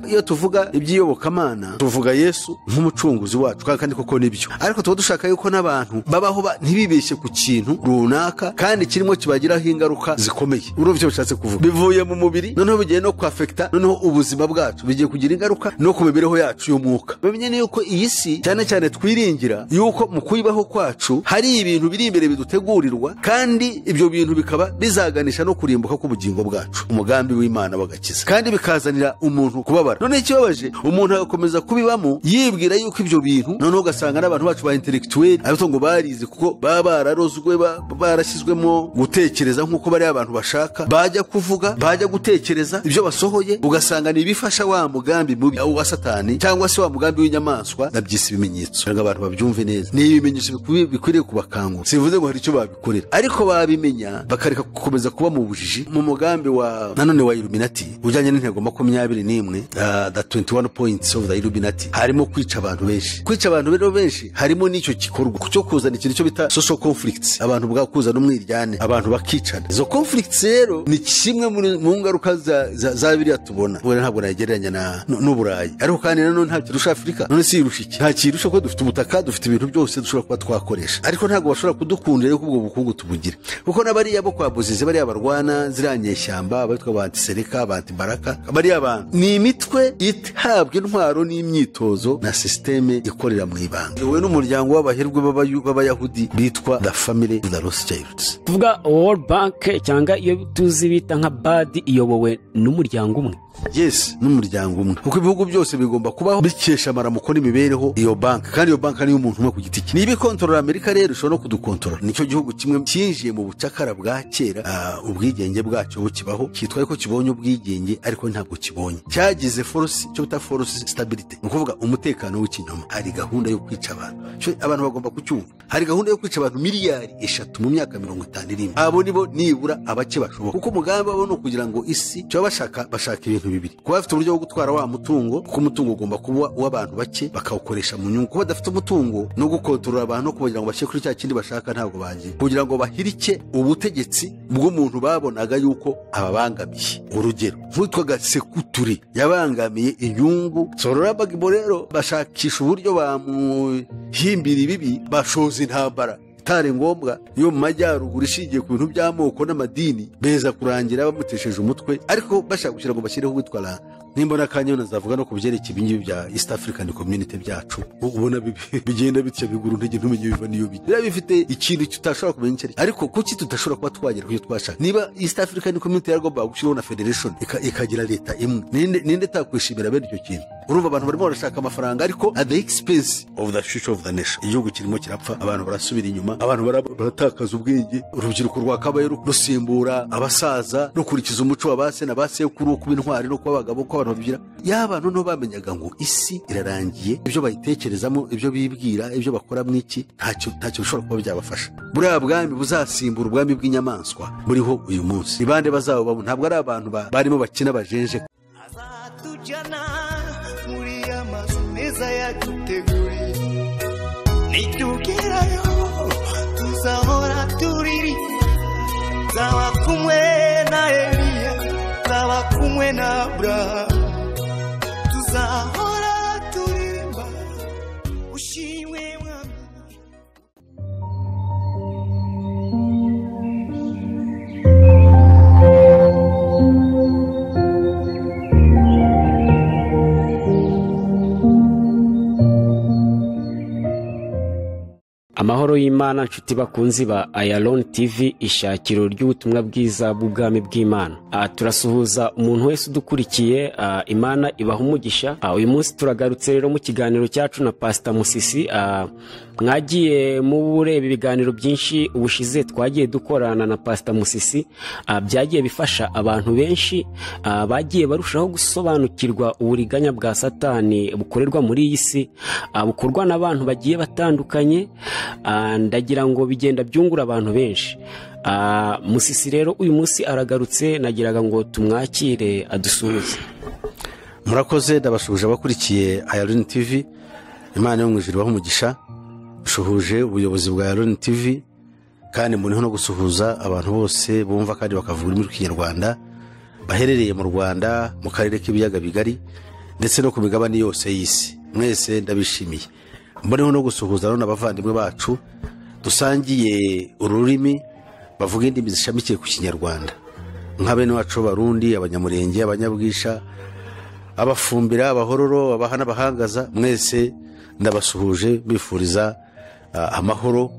iyo tuvuga iby'iyobokamana tuvuga yesu nk'umucunguzi wacu kandi koko nibyo ariko tuba dushaka yuko n'abantu babaho ba- ntibibeshye ku kintu runaka kandi kirimo kibagiraho ingaruka zikomeye urumva icyo bishatse kuvuga bivuye mu mubiri noneho bigiye no kwafekita noneho ubuzima bwacu bigiye kugira ingaruka no ku mibereho yacu y'umwuka bamenye yuko iyi si cyane cyane twiringira yuko mu kuyibaho kwacu hari ibintu biri imbere bidutegurirwa kandi ibyo bintu bikaba bizaganisha no kurimbuka k'ubugingo bwacu umugambi w'imana w'agakiza kandi bikazanira umuntu kubabara noneho ikibabaje umuntu agakomeza kubibamo yibwira yuko ibyo bintu noneho ugasanga n'abantu bacu ba intelectuel abato ngo barize kuko baba bararozwe ba- barashyizwemo gutekereza nk'uko bari abantu bashaka bajya kuvuga bajya gutekereza ibyo basohoye ugasanga ni ibifasha wa mugambi mubi wa satani cyangwa se wa mugambi w'inyamaswa ndabyise ibimenyetso kugira ngo abantu babyumve neza ni ibimenyetso bikwi- bikwiriye kubakangura sivuze ngo hari icyo babikorera ariko babimenya bakareka gukomeza kuba mu bujiji mu mugambi wa nanone wa iluminati ujyanye n'intego makumyabiri n'imwe ah, the 21 points of the iluminati harimo kwica abantu benshi kwica abantu rero benshi harimo n'icyo gikorwa cyo kuzana ikintu cyo bita social conflicts abantu bwa kuzana umwiryane abantu bakicana izo conflicts rero ni kimwe muri- mu ngaruka za- za za biriya tubona ubona ntabwo nagereranya na- nu- n'uburayi ariko kandi nanone nta kirusha afurika none si irusha iki nta kirusha ko dufite ubutaka dufite ibintu byose dushobora kuba twakoresha ariko ntabwo bashobora kudukundira yuko ubwo bukungu tubugire kuko n'abariya bo kwa buzizi bariya barwana ziriya nyeshyamba abitwa ba antisereka ba antibaraka bariya bantu ni imitwe itabwa intwaro n'imyitozo na sisiteme ikorera mu ibanga wowe n'umuryango w'abaherwe b'abayu- b'abayahudi bitwa the family of the rothschilds tuvuga world bank cyangwa iyo tuzi bita nka badi iyobowe n'umuryango umwe yes n'umuryango umwe kuko ibihugu byose bigomba kubaho bikesha amaramuko n'imibereho iyo banki kandi iyo banki niyo umuntu umwe ku giti cye niba ikontorora amerika rero ishobora no kudukontorora nicyo gihugu kimwe cyinjiye mu bucakara bwa kera ah, ubwigenge bwacyo bukibaho cyitwa ko kibonye ubwigenge ariko ntabwo kibonye cyagize force cyo bita force stability ni ukuvuga umutekano w'ikinyoma hari gahunda yo kwica abantu Cyo abantu bagomba kucyumva hari gahunda yo kwica abantu miliyari eshatu mu myaka mirongo itanu iri imbere abo nibo nibura abake bashoboka kuko umugambi wabo ni ukugira ngo isi icyo baba bashaka bashaka ibintu bibiri kuba bafite uburyo bwo gutwara wa mutungo kuko umutungo ugomba kuba uw'abantu bake bakawukoresha mu nyungu kuba badafite umutungo no gukontorora abantu no kugira ngo bashyire kuri cya kindi bashaka ntabwo bagiye kugira ngo bahirike ubutegetsi bw'umuntu babonaga yuko ababangamiye urugero nk'uwitwaga sekuturi yabangamiye inyungu sorora bagibo rero bashakisha uburyo bamuhimbira ibibi bashoza intambara itari ngombwa yo mu majyaruguru ishingiye ku bintu by'amoko n'amadini beza kurangira bamutesheje umutwe ariko bashaka kugira ngo bashyireho uwitwara nimba n'akanya nazavuga no ku byerekeye ibingibi bya east african community byacu ubona bibi- bigenda bitya bigura intege ntumenye biva n'iyo bijya biba bifite ikintu tutashobora kumenya icyo ari cyo. ariko kuki tudashobora kuba twagera ku cyo twashaka niba east african community yaragombaga gushyiraho na federation ika- ikagira leta imwe ninde ninde atakwishimira bene icyo kintu urumva abantu barimo barashaka amafaranga ariko at the expense of the future of the nation igihugu kirimo kirapfa abantu barasubira inyuma abantu bara- baratakaza ubwenge urubyiruko rwakabaye ru- rusimbura abasaza rukurikiza umuco wa base na basekuru kuba intwari no kuba abagabo ko abantu babyira yaba abantu nibo bamenyaga ngo isi irarangiye ibyo bayitekerezamo ibyo bibwira ibyo bakora mu iki ntacyo ntacyo bishobora kuba byabafasha buriya bwami buzasimbura ubwami bw'inyamaswa buriho uyu munsi ni bande bazabubamo ntabwo ari abantu ba- barimo bakina bajenje azatujyana muri ya mazu meza yaduteguriye nitugerayo tuzahora tuririza nzaba kumwe na eliya nzaba kumwe na aburahamu tuzahora turirimba ushimwe mwami amahoro y'imana nshuti bakunzi ba ayaloni tv ishakiro ry'ubutumwa bwiza bw'ubwami bw'imana Ah, turasuhuza umuntu wese udukurikiye ah, imana ibaha umugisha Ah, uyu munsi turagarutse rero mu kiganiro cyacu na pasita musisi Ah, mwagiye mubureba ibiganiro byinshi ubushize twagiye dukorana na pasita musisi Ah, byagiye bifasha abantu benshi ah, bagiye barushaho gusobanukirwa uburiganya bwa satani bukorerwa muri iyi si ah, bukorwa n'abantu bagiye batandukanye ah, ndagira ngo bigenda byungura abantu benshi Ah, musisi rero uyu munsi aragarutse nagiraga ngo tumwakire adusuhuze murakoze ndabasuhuje abakurikiye ayaloni tivi imana yo mu ijuru ibaha umugisha dusuhuje ubuyobozi bwa ayaloni tivi kandi mboniho no gusuhuza abantu bose bumva kandi bakavuga ururimi rw'ikinyarwanda baherereye mu rwanda mu karere k'ibiyaga bigari ndetse no ku migabane yose y'isi mwese ndabishimiye mboneho no gusuhuza rero n'abavandimwe bacu dusangiye ururimi bavuga indimi zishamikiye ku kinyarwanda nka bene wacu b'abarundi abanyamurenge abanyabwisha abafumbira abahororo abaha n'abahangaza mwese ndabasuhuje mbifuriza ah, amahoro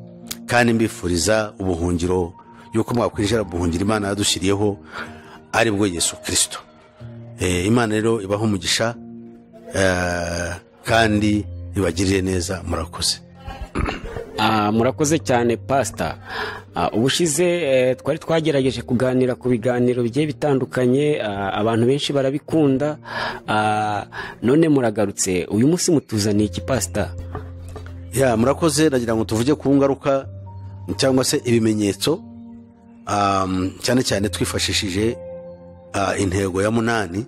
kandi mbifuriza ubuhungiro yuko mwakwinjira guhungira imana yadushyiriyeho ari bwo yesu kirisito Eh, imana rero ibaha umugisha eh, kandi ibagirire neza murakoze Ah, murakoze cyane pasita ubushize eh, twari twagerageje kuganira ku biganiro bigiye bitandukanye ah, abantu benshi barabikunda ah, none muragarutse uyu munsi mutuzaniye iki pasita ya murakoze ndagira ngo tuvuge ku ngaruka cyangwa se ibimenyetso um, cyane cyane twifashishije uh, intego ya munani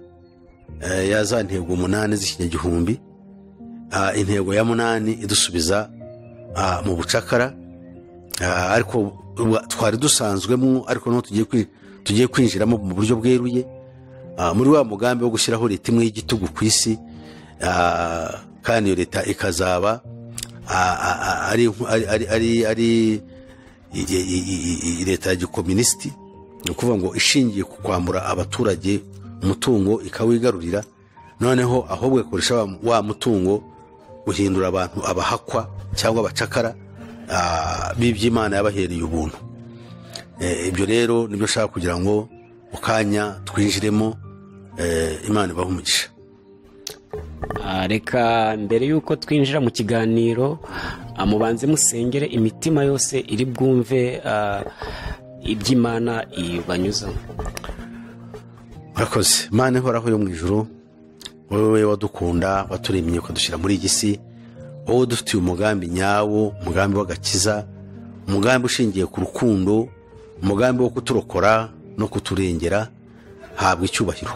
uh, ya za ntego umunani z'ikinyagihumbi uh, intego ya munani idusubiza uh, mu bucakara uh, ariko wa- twari dusanzwemo ariko n'ubu tugiye kwi- tugiye kwinjiramo mu buryo bweruye Ah, muri wa mugambi wo gushyiraho leta imwe y'igitugu ku isi ah, kandi iyo leta ikazaba ah, ah, ah, ari ari- ari- ari- ari i- i- i- i- i- leta ya gikominisiti ni ukuvuga ngo ishingiye ku kwambura abaturage umutungo ikawigarurira noneho ahubwo ikoresha wa- wa mutungo guhindura abantu abahakwa cyangwa abacakara ah, b'iby'imana yabahereye ubuntu Eh, ibyo rero nibyo nshaka kugira ngo mu kanya twinjiremo eh, imana ibahe umugisha Ah, reka mbere y'uko twinjira mu kiganiro ah, mubanze musengere imitima yose iri bwumve ah, iby'imana ibanyuzamo murakoze imana ihoraho yo mu ijoro wowe wadukunda waturemye ukadushyira muri iyi si wowe dufitiye umugambi nyawo umugambi w'agakiza umugambi ushingiye ku rukundo umugambi wo kuturokora no kuturengera habwa icyubahiro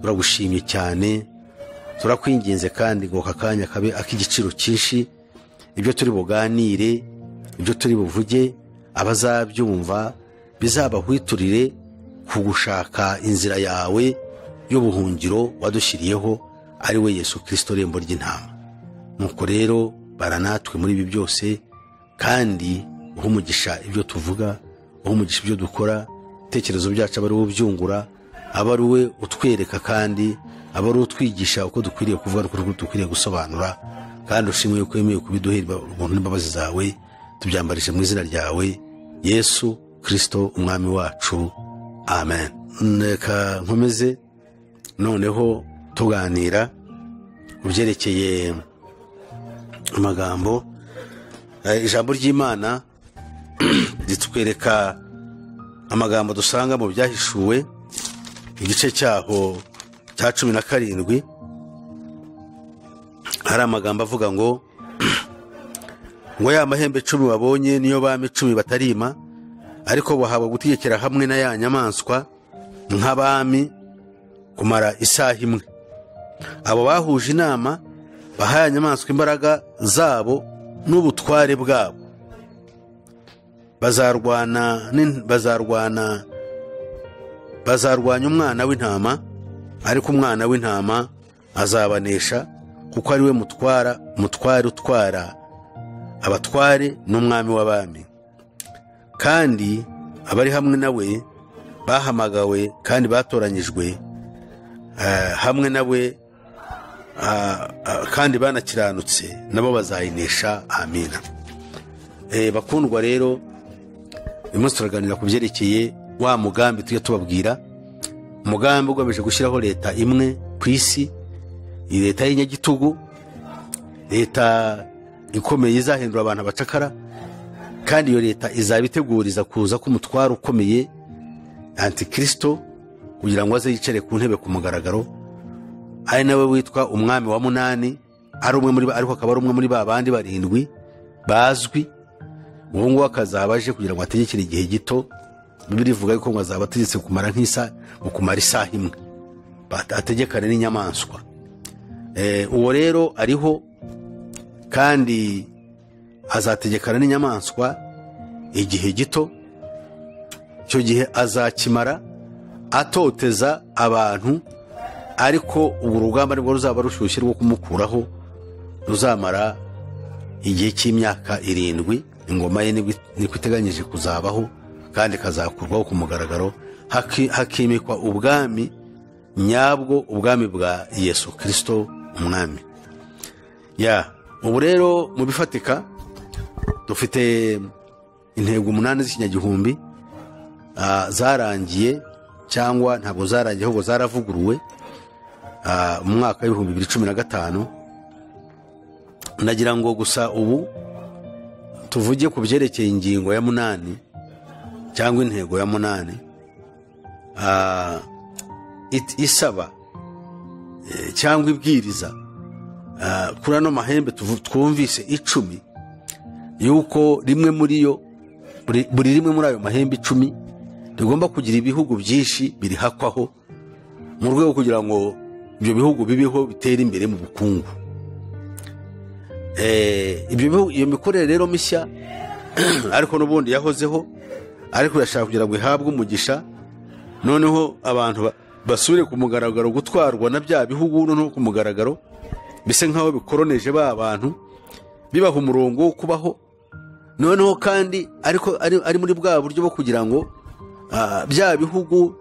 turagushimye cyane turakwinginze kandi ngo aka kanya kabe ak'igiciro cyinshi ibyo turi buganire ibyo turi buvuge abazabyumva bizabahwiturire ku gushaka inzira yawe y'ubuhungiro wadushyiriyeho ari we yesu kirisito rembo ry'intama nuko rero baranatwe muri ibi byose kandi uha umugisha ibyo tuvuga uha umugisha ibyo dukora ibitekerezo byacu aba ari we ubyungura aba ari we utwereka kandi aba ari we utwigisha uko dukwiriye kuvuga n'uko dukwiriye gusobanura kandi ushimwe yuko wemeye kubiduhera ubuntu n'imbabazi zawe tubyambarije mu izina ryawe yesu kirisito umwami wacu amen reka nkomeze noneho tuganira ku byerekeye amagambo Eh, ijambo ry'imana ritwereka amagambo dusanga mu byahishuwe igice cyaho cya cumi na karindwi hari amagambo avuga ngo ngo ya mahembe cumi wabonye niyo bami cumi batarima ariko bahabwa gutegekera hamwe na ya nyamaswa nk'abami kumara isaha imwe abo bahuje inama bahaye inyamaswa imbaraga zabo n'ubutware bwabo bazarwana n'in- bazarwana bazarwanya umwana w'intama ariko umwana w'intama azabanesha kuko ari we mutwara mutware utwara abatware n'umwami w'abami kandi abari hamwe nawe bahamagawe kandi batoranyijwe eh, hamwe nawe Ah, ah, kandi banakiranutse nabo bazayinesha amina Eh, bakundwa rero uyu munsi turaganira ku byerekeye wa mugambi tujya tubabwira umugambi ugamije gushyiraho leta imwe ku isi iyi leta y'inyagitugu leta ikomeye izahindura abantu abacakara kandi iyo leta izaba iteguriza kuza k'umutwaro ukomeye antikirisito kugira ngo aze yicare ku ntebe ku mugaragaro ari nawe witwa umwami wa munani ari umwe muri ba- ariko akaba ari umwe muri ba bandi barindwi bazwi uwo nguwo akazaba aje kugira ngo ategekere igihe gito bibiri ivuga yuko ngo azaba ategetse kumara nk'isa ngo kumara isaha imwe Bat- ategekane n'inyamaswa Eh, uwo rero ariho kandi azategekana n'inyamaswa igihe gito icyo gihe azakimara atoteza abantu ariko ubu rugamba nibwo ruzaba rushyushye rwo kumukuraho ruzamara igihe cy'imyaka irindwi ingoma ye nibwo niko iteganyije kuzabaho kandi ikazakurwaho ku mugaragaro haki- hakimikwa ubwami nyabwo ubwami bwa yesu kirisito umwami ya ubu rero mu bifatika dufite intego umunani z'ikinyagihumbi ah, zarangiye cyangwa ntabwo zarangiye ahubwo zaravuguruwe ah, mu mwaka w'ibihumbi bibiri cumi na gatanu nagira ngo gusa ubu tuvuge ku byerekeye ingingo ya munani cyangwa intego ya munani ah, it- isaba eh, cyangwa ibwiriza ah, kuri ano mahembe tuvu- twumvise icumi yuko rimwe muri yo buri buri rimwe muri ayo mahembe icumi rigomba kugira ibihugu byinshi birihakwaho mu rwego kugira ngo ibyo bihugu bibeho bitere imbere mu bukungu Eh, ibyo bihugu- iyo mikorere rero mishya ariko n'ubundi yahozeho ariko irashaka kugira ngo ihabwe umugisha noneho abantu ba- basubire ku mugaragaro gutwarwa na bya bihugu noneho ku mugaragaro bisa nk'aho bikoroneje ba bantu bibaha umurongo wo kubaho noneho kandi ariko ari, ari muri bwa buryo bwo kugira ngo ah, bya bihugu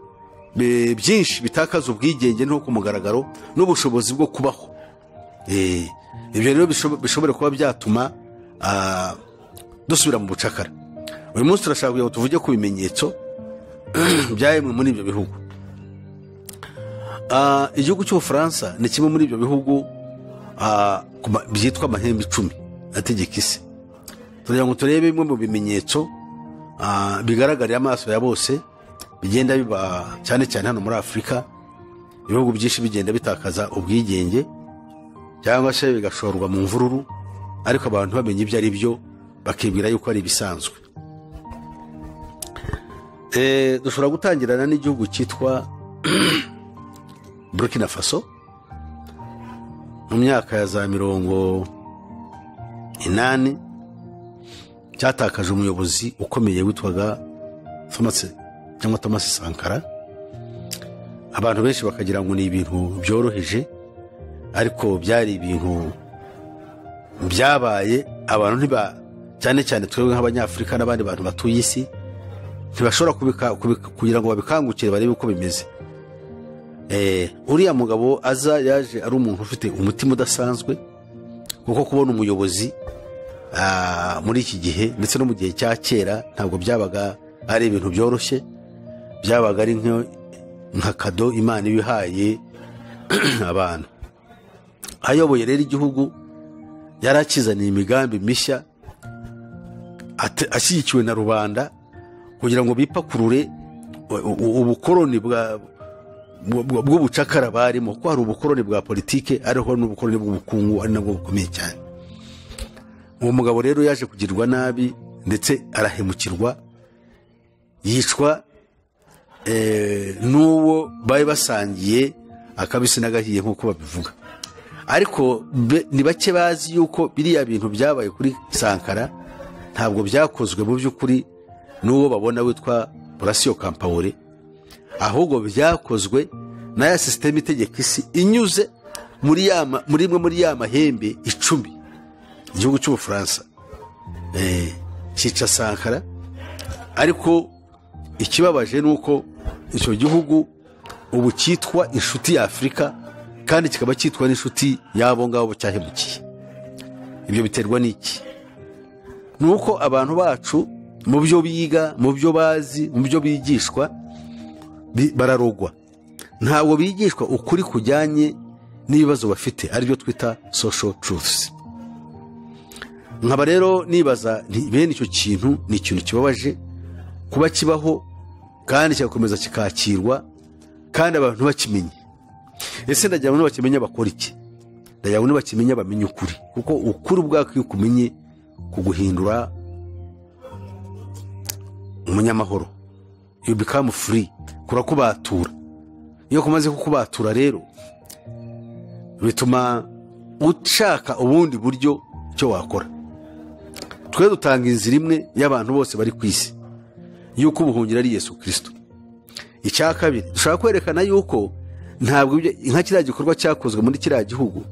bi- byinshi bitakaza ubwigenge no ku mugaragaro n'ubushobozi bwo kubaho Eh, ibyo rero bishobo- bishobora kuba byatuma ah, dusubira mu bucakara uyu munsi turashaka kugira ngo tuvuge ku bimenyetso bya bimwe muri ibyo bihugu Ah, igihugu cy'ubufaransa ni kimwe muri ibyo bihugu ah, ku ma- byitwa amahembe icumi ategeka isi turagira ngo turebe bimwe mu bimenyetso ah, bigaragarira amaso ya bose bigenda biba cyane cyane hano muri afurika ibihugu byinshi bigenda bitakaza ubwigenge cyangwa se bigashorwa mu mvururu ariko abantu bamenya ibyo ari byo bakibwira yuko ari ibisanzwe Eh, dushobora gutangirana n'igihugu cyitwa burkina faso mu myaka ya za mirongo inani cyatakaje umuyobozi ukomeye witwaga Thomas cyangwa Thomas Sankara abantu benshi bakagira ngo ni ibintu byoroheje ariko byari ibintu byabaye abantu ntiba cyane cyane twebwe nk'abanyafurika n'abandi bantu batuye isi ntibashobora kubika- kubika- kugira ngo babikangukire barebe uko bimeze Eh, uriya mugabo aza yaje ari umuntu ufite umutima udasanzwe kuko kubona umuyobozi ah, muri iki gihe ndetse no mu gihe cya kera ntabwo byabaga ari ibintu byoroshye byabaga ari nka- nka kado imana iba ihaye abantu ayoboye rero igihugu yari akizaniye imigambi mishya ate- ashyigikiwe na rubanda kugira ngo bipakurure u- u- ubukoroni bwa- bw- bw- bw'ubucakara barimo ko hari ubukoroni bwa politike ariho n'ubukoroni bw'ubukungu ari nabwo bukomeye cyane uwo mugabo rero yaje kugirwa nabi ndetse arahemukirwa yicwa eh, n'uwo bari basangiye akabisi n'agahiye nk'uko babivuga ariko be- ni bake bazi yuko biriya bintu byabaye kuri sankara ntabwo byakozwe mu by'ukuri n'uwo babona witwa burasiyo kampawure ahubwo byakozwe na ya sisiteme itegeka isi inyuze muri ya ma- muri imwe muri ya mahembe icumi igihugu cy'ubufaransa Eh, cyica sankara ariko ikibabaje ni uko icyo gihugu ubu cyitwa inshuti ya afurika kandi kikaba cyitwa n'inshuti y'abo ngabo cyahemukiye ibyo biterwa n'iki ni uko abantu bacu mu byo biga mu byo bazi mu byo bigishwa bi- bararogwa ntabwo bigishwa ukuri kujyanye n'ibibazo bafite aribyo twita social truths nkaba rero nibaza nti bene icyo kintu ni ikintu kibabaje kuba kibaho kandi kigakomeza kikakirwa kandi abantu bakimenye ese ndagira ngo nibakimenya bakora iki ndagira ngo nibakimenya bamenye ukuri kuko ukuri ubwako iyo ukumenye kuguhindura umunyamahoro you become free kurakubatura iyo kumaze kukubatura rero bituma ushaka ubundi buryo icyo wakora twe dutanga inzira imwe y'abantu bose bari ku isi y'uko ubuhungiro ari yesu kirisito icya kabiri dushaka kwerekana yuko ntabwo ibyo- nka kiriya gikorwa cyakozwe muri kiriya gihugu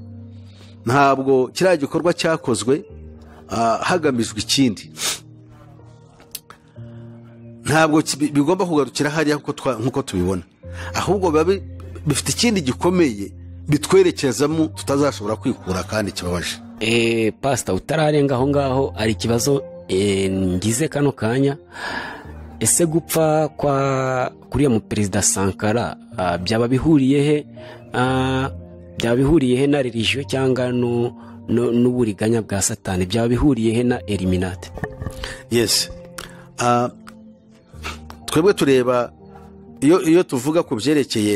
ntabwo kiriya gikorwa cyakozwe ah, hagamijwe ikindi ntabwo ki- bi- bigomba kugarukira hariya nk'uko twa- nk'uko tubibona ahubwo biba bi- bifite ikindi gikomeye bitwerekezamo tutazashobora kwikura kandi kibabaje Eh, pasita utararenga aho ngaho hari ikibazo eh, ngize kano kanya ese gupfa kwa kuriya muperezida sankara ah, byaba bihuriye he ah, byaba bihuriye he na religiyo cyangwa no- no- n'uburiganya bwa satani byaba bihuriye he na eliminate yes Ah, twebwe tureba iyo iyo tuvuga ku byerekeye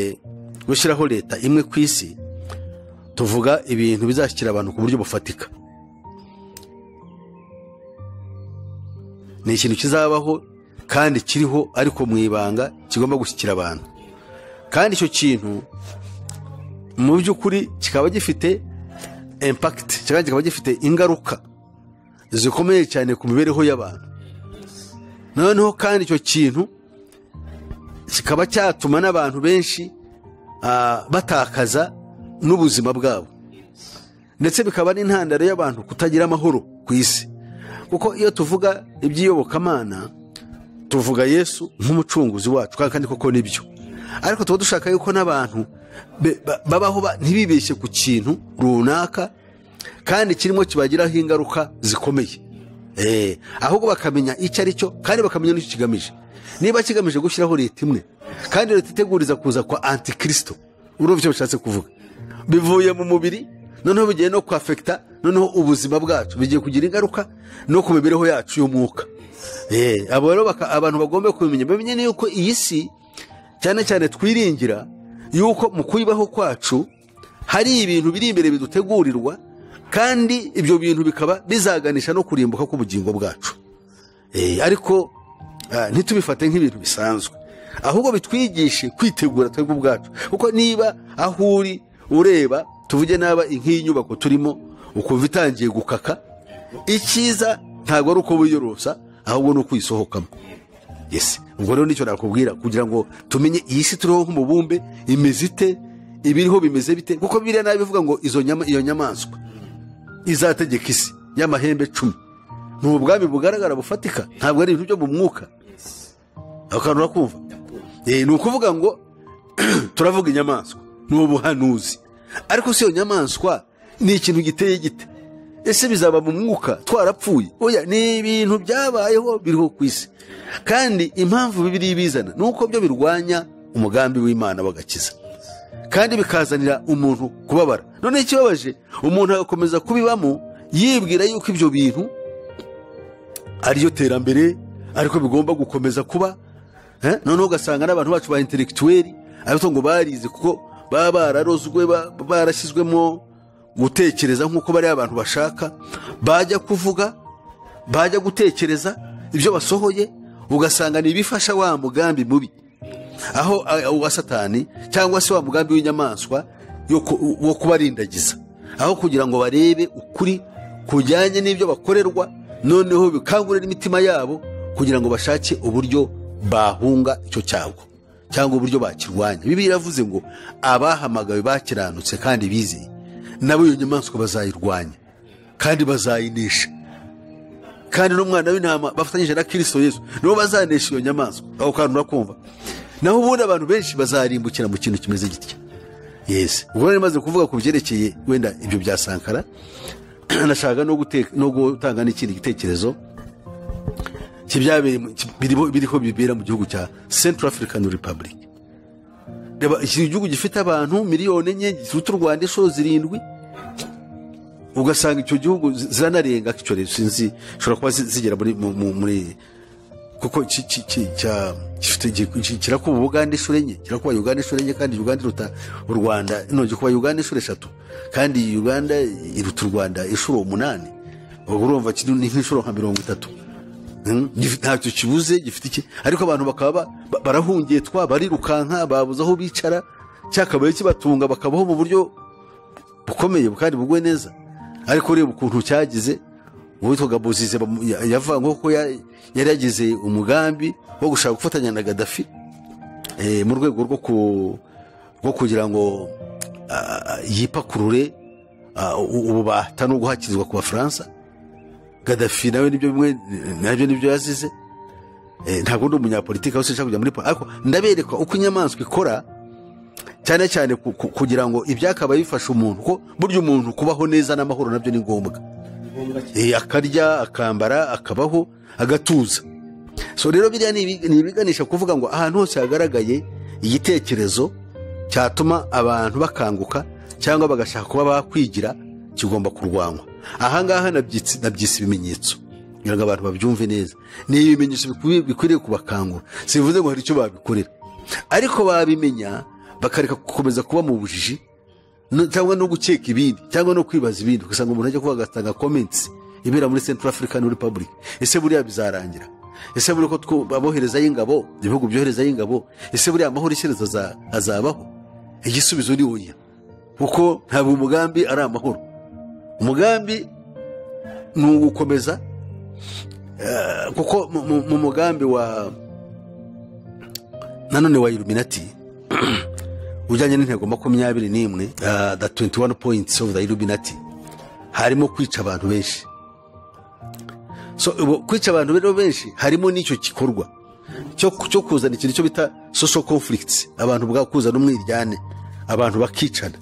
gushyiraho leta imwe ku isi tuvuga ibintu bizashyikira abantu ku buryo bufatika ni ikintu kizabaho kandi kiriho ariko mu ibanga kigomba gushyikira abantu kandi icyo kintu mu by'ukuri kikaba gifite impakiti cyangwa kikaba gifite ingaruka zikomeye cyane ku mibereho y'abantu noneho kandi icyo kintu kikaba cyatuma n'abantu benshi ah, batakaza n'ubuzima bwabo ndetse bikaba n'intandaro y'abantu kutagira amahoro ku isi kuko iyo tuvuga iby'iyobokamana tuvuga yesu nk'umucunguzi wacu kandi kandi koko nibyo ariko tuba dushaka yuko n'abantu be- ba- babaho ba- ntibibeshye ku kintu runaka kandi kirimo kibagiraho ingaruka zikomeye Eh, ahubwo bakamenya icyo ari cyo kandi bakamenya n'icyo kigamije niba kigamije gushyiraho leta imwe kandi leta iteguriza kuza kwa antikristo urumva icyo bishatse kuvuga bivuye mu mubiri noneho bigiye no kwafekita noneho ubuzima bwacu bigiye kugira ingaruka no ku mibereho yacu y'umwuka Eh, abo rero baka- abantu bagomba kubimenya bamenye yuko iyi si cyane cyane twiringira yuko mu kuyibaho kwacu hari ibintu biri imbere bidutegurirwa kandi ibyo bintu bikaba bizaganisha no kurimbuka k'ubugingo bwacu Eh, ariko ah, ntitubifate nk'ibintu bisanzwe ahubwo bitwigishe kwitegura twebwe ubwacu kuko niba aho uri ureba tuvuge naba nk'iyi nyubako turimo ukumva itangiye gukaka icyiza ntabwo ari uko wiyorosa ahubwo ni ukuyisohokamo yes ubwo rero nicyo nakubwira kugira ngo tumenye iyi si turiho nk'umubumbe imeze ite ibiriho bimeze bite kuko biriya nabi bivuga ngo izo nyama, iyo nyamaswa izategeka isi y'amahembe cumi ni ubwami bugaragara bufatika ntabwo ari ibintu byo mu mwuka akantu urakumva Eh, ni ukuvuga ngo turavuga inyamaswa ni ubuhanuzi ariko si iyo nyamaswa ni ikintu giteye gite ese bizaba mu mwuka twarapfuye oya ni ibintu byabayeho biriho ku isi kandi impamvu bibiri bizana ni uko byo birwanya umugambi w'imana w'agakiza kandi bikazanira umuntu kubabara none ikibabaje umuntu agakomeza kubibamo yibwira yuko ibyo bintu ariyo terambere ariko bigomba gukomeza kuba Eh, noneho ugasanga n'abantu bacu ba intelectuel ariko ngo barize kuko baba bararozwe ba- barashyizwemo gutekereza nk'uko bariya abantu bashaka bajya kuvuga bajya gutekereza ibyo basohoye ugasanga ni ibifasha wa mugambi mubi aho a- uwa satani cyangwa se wa mugambi w'inyamaswa yo ku- wo kubarindagiza aho kugira ngo barebe ukuri kujyanye n'ibyo bakorerwa noneho bikangurira imitima yabo kugira ngo bashake uburyo bahunga icyo cyago cyangwa uburyo bakirwanya bibi iravuze ngo abahamagawe bakiranutse kandi bizeye nabo iyo nyamaswa bazayirwanya kandi bazayinesha kandi n'umwana w'intama bafatanyije na kirisito yesu nibo bazanesha iyo nyamaswa aho kantu urakumva naho ubundi abantu benshi bazarimbukira mu kintu kimeze gitya yesi ubwo rero maze kuvuga ku byerekeye wenda ibyo bya sankara nashaka no guteka no gutanga n'ikindi gitekerezo kibyabereye mu- ki- biriho biriho bibera mu gihugu cya Central African Republic reba iki gihugu gifite abantu miliyoni enye gifite u Rwanda inshuro zirindwi ugasanga icyo gihugu zi- ziranarenga icyo rero sinzi zishobora kuba zi- zigera muri mu- mu- muri kuko ki- ki- ki- cya- gifite gi- ki- kirakuba ubugande inshuro enye kirakuba uganda inshuro enye kandi uganda iruta u rwanda nongeye kuba uganda inshuro eshatu kandi uganda iruta u rwanda inshuro umunani ubwo urumva kiri ni nk'inshuro nka mirongo itatu Hmm? Gif- ntacyo kibuze gifite iki ariko abantu bakaba ba- ba- barahungiye twa barirukanka babuze aho bicara cyakabaye kibatunga bakabaho mu buryo bukomeye kandi bugwe neza ariko ureba ukuntu cyagize uwitwaga bozize bamu- ya- yavanyweho ko ya- yari yagize umugambi wo gushaka gufatanya na gadafi eh, mu rwego rwo ku- bwo kugira ngo ah, yipakurure ah, u- ububata no guhakizwa ku bafaransa gadafi nawe nibyo bimwe nabyo nibyo yazize Eh, ntabwo ndi umunyapolitiki aho sinshaka kujya muri po- ariko ndabereka uko inyamaswa ikora cyane cyane ku- ku- kugira ngo ibyakabaye bifasha umuntu kuko burya umuntu kubaho neza n'amahoro nabyo ni ngombwa Eh, akarya akambara akabaho agatuza so rero biriya ni ibi- ni ibiganisha kuvuga ngo ahantu hose hagaragaye igitekerezo cyatuma abantu bakanguka cyangwa bagashaka kuba bakwigira kigomba kurwanywa ahangaha nabyitse- nabyise ibimenyetso kugira ngo abantu babyumve neza ni ibimenyetso bikwiye- bikwiriye kubakangura sibivuze ngo hari icyo babikorera ariko babimenya bakareka gukomeza kuba mu bujiji no- cyangwa no gukeka ibindi cyangwa no kwibaza ibindi ugasanga umuntu ajya kuba agatanga comments ibera muri Central African Republic ese buriya bizarangira ese buriya ko twu- aboherezayo ingabo ibihugu byoherezayo ingabo ese buriya amahoro ishyerezo aza- azabaho igisubizo ni oya kuko ntabwo umugambi ari amahoro umugambi ni ugukomeza eh, kuko mu- mu- mu mugambi wa nanone wa Illuminati ujyanye n'intego makumyabiri n'imwe ah, the 21 points of the Illuminati harimo kwica abantu benshi so ubu kwica abantu rero benshi harimo n'icyo gikorwa cyo cyo kuzana ikintu cyo bita social conflicts abantu ubwabo kuzana umwiryane abantu bakicana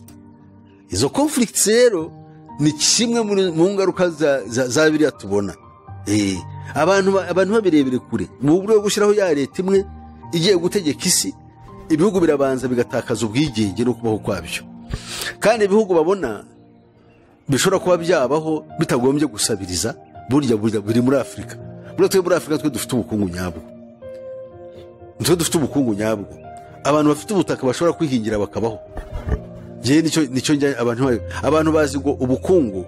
izo conflicts rero ni kimwe muri- mu ngaruka za- za za biriya tubona Eh, abantu ba- abantu babirebere kure mu buryo bwo gushyiraho ya leta imwe igiye gutegeka isi ibihugu birabanza bigatakaza ubwigenge no kubaho kwabyo kandi ibihugu babona bishobora kuba byabaho bitagombye gusabiriza burya burya biri muri afurika buriya twe muri afurika twe dufite ubukungu nyabwo nitwe dufite ubukungu nyabwo abantu bafite ubutaka bashobora kwihingira bakabaho njyewe nicyo nicyo njya abantu bayo abantu bazi ngo ubukungu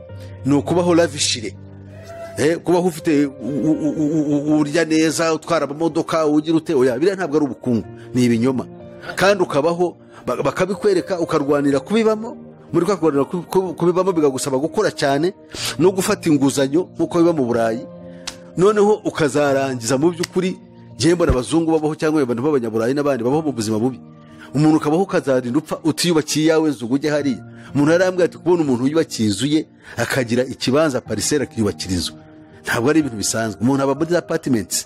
ni ukubaho lavishire eh, kubaho ufite u- u- u- u- urya neza utwara amamodoka ugira ute oya biriya ntabwo ari ubukungu ni ibinyoma kandi ukabaho ba- bakabikwereka ukarwanira kubibamo muri kwa kurwanira kubi- kubi- kubibamo bikagusaba gukora cyane no gufata inguzanyo nk'uko biba mu burayi noneho ukazarangiza mu by'ukuri njyewe mbona abazungu babaho cyangwa abantu b'abanyaburayi n'abandi babaho mu buzima bubi umuntu ukabaho ukazarinda upfa utiyubakiye iyawe nzu ngo ujye hariya umuntu yarambwira ati kubona umuntu yubaki inzu ye akagira ikibanza parisera akiyubakira inzu ntabwo ari ibintu bisanzwe umuntu aba muri apatimenti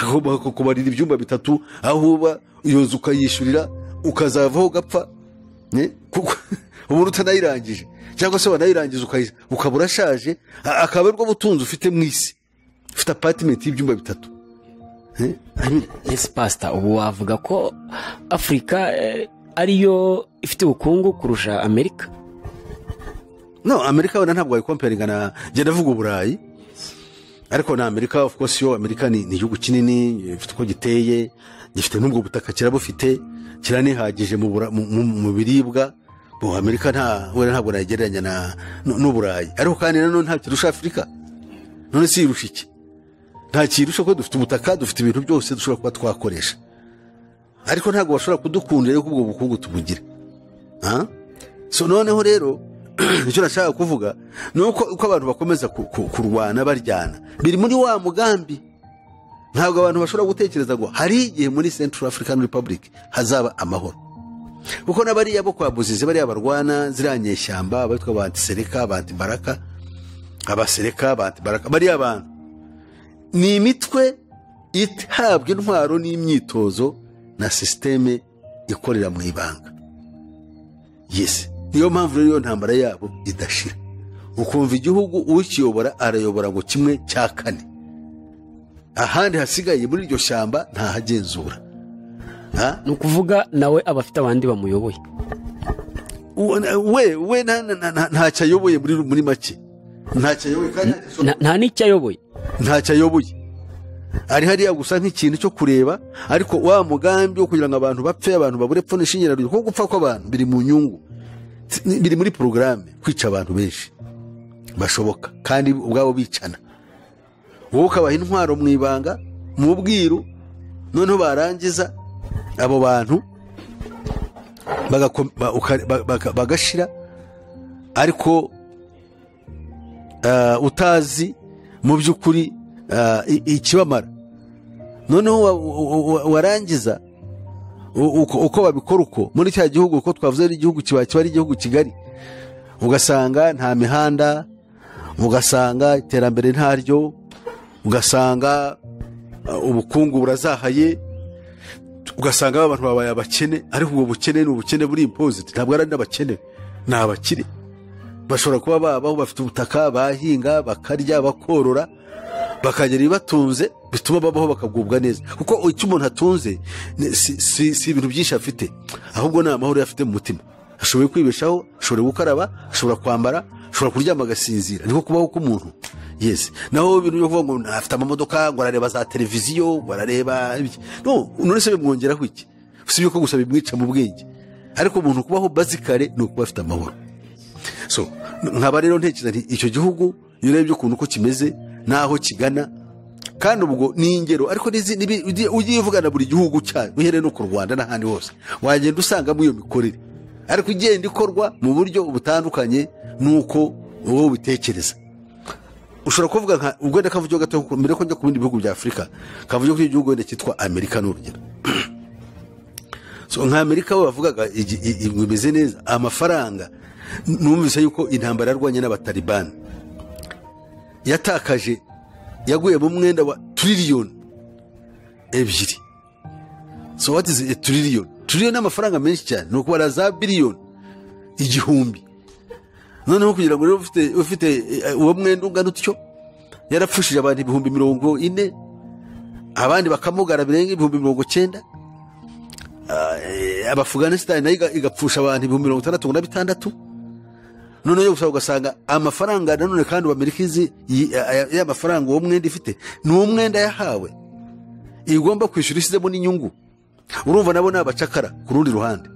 agomba ku- kubarira ibyumba bitatu aho uba iyo nzu ukayishyurira ukazavaho ugapfa ne? kuko umuntu utanayirangije cyangwa se wanayirangije ukayi- ukaba urashaje a- akaba ari bwo butunzi ufite mu isi ufite apatimenti y'ibyumba bitatu Eh? I mean, ese pasita ubu wavuga ko afurika eh, ariyo ifite ubukungu kurusha amerika no amerika wenda ntabwo wayikomperinga na njye ndavuga uburayi ariko na amerika of course yo amerika ni ni igihugu kinini gifite uko giteye gifite n'ubwo butaka kirabufite kiranihagije mu bura- mu- mu- mu biribwa bo amerika nta wenda ntabwo nayigereranya na- n'u- n'uburayi ariko kandi nanone ntabwo kirusha afurika none si irusha iki nta kirusha ko dufite ubutaka dufite ibintu byose dushobora kuba twakoresha ariko ntabwo bashobora kudukundira yuko ubwo bukungu tubugira Ah? so noneho rero icyo nashaka kuvuga ni uko uko abantu bakomeza ku- ku- kurwana baryana biri muri wa mugambi ntabwo abantu bashobora gutekereza ngo hari igihe muri central african republic hazaba amahoro kuko na bariya bo kwa buzizi bariya barwana ziriya nyeshyamba abatwa ba antisereka ba antibaraka abasereka ba antibaraka bariya bantu ni imitwe itabwa intwaro n'imyitozo na sisiteme ikorera mu ibanga yes niyo mpamvu rero iyo ntambara yabo idashira ukumva igihugu ukiyobora arayobora ngo kimwe cya kane ahandi hasigaye muri iryo shyamba ntahagenzura Ha? ni ukuvuga nawe aba afite abandi bamuyoboye U- we we nta- nta- nta- ntacyo ayoboye muri muri make ntacyo ayoboye kandi ntacyo ashobora- Nta- nta n'icyo ayoboye ntacyo ayoboye ari hariya gusa nk'ikintu cyo kureba ariko wa mugambi wo kugira ngo abantu bapfe abantu babure pfuna ishingira kuko gupfa kw'abantu biri mu nyungu Si- ni- biri muri porogaramu kwica abantu benshi bashoboka kandi ubwabo bicana wowe ukabaha intwaro mu ibanga mu bwiru noneho barangiza abo bantu bagako- ba- uka- ba- baka- bagashira ariko ah, utazi mu by'ukuri ah, i- ikibamara noneho wa- wa- wa- warangiza u- uko uko babikora uko muri cya gihugu uko twavuze ari igihugu kiba kiba ari igihugu kigari ugasanga nta mihanda ugasanga iterambere ntaryo ugasanga uh, ubukungu burazahaye ugasanga abantu babaye abakene ariko ubwo bukene ni ubukene buri impoziti ntabwo ari n'abakene ni abakire bashobora kuba babaho bafite ubutaka bahinga bakarya bakorora bakagira ibibatunze bituma babaho bakagubwa neza kuko icyo umuntu atunze ni- si, si, si ibintu byinshi afite ahubwo ni amahoro afite mu mutima ashoboye kwibeshaho ashobora gukaraba ashobora kwambara ashobora kuryama agasinzira niko kubaho k'umuntu yes naho ibintu byo kuvuga ngo afite amamodoka ngo arareba za televiziyo ngo arareba ibiki no none se bimwongeraho iki usibye ko gusa bimwica mu bwenge ariko umuntu kubaho bazikare ni ukuba afite amahoro so nkaba rero ntekereza nti icyo gihugu iyo urebye ukuntu uko kimeze n'aho kigana kandi ubwo ni ingero ariko n'izi- n'ibi- ugiye ugiye uvugana buri gihugu cyayo uhereye no ku rwanda n'ahandi hose wagenda usangamo iyo mikorere ariko igenda ikorwa mu buryo butandukanye n'uko wowe ubitekereza ushobora kuvuga nka ubwo wenda kavugiro gato mbere ko njya ku bindi bihugu bya afurika kavugiro k'igihugu wenda cyitwa amerika ni urugero so nka amerika bo bavugaga igi- i- i- ngo imeze neza amafaranga numvise yuko intambara yarwanye n'abatalibani yatakaje yaguye mu mwenda wa tiririyoni ebyiri so what is a trillion trillion ni amafaranga menshi cyane ni ukubara za biliyoni igihumbi noneho kugira ngo rero ufite ufite eh, uwo mwenda ungana utyo yarapfushije abantu ibihumbi mirongo ine abandi bakamugara birenga ibihumbi mirongo cyenda abafuganisitani nayo iga- igapfusha abantu ibihumbi mirongo itandatu na bitandatu noneho gusa ugasanga amafaranga nanone kandi ubu amerika izi yi- aya- ya mafaranga uwo mwenda ifite ni uwo mwenda yahawe igomba kwishyura isizemo n'inyungu urumva nabo ni abacakara ku rundi ruhande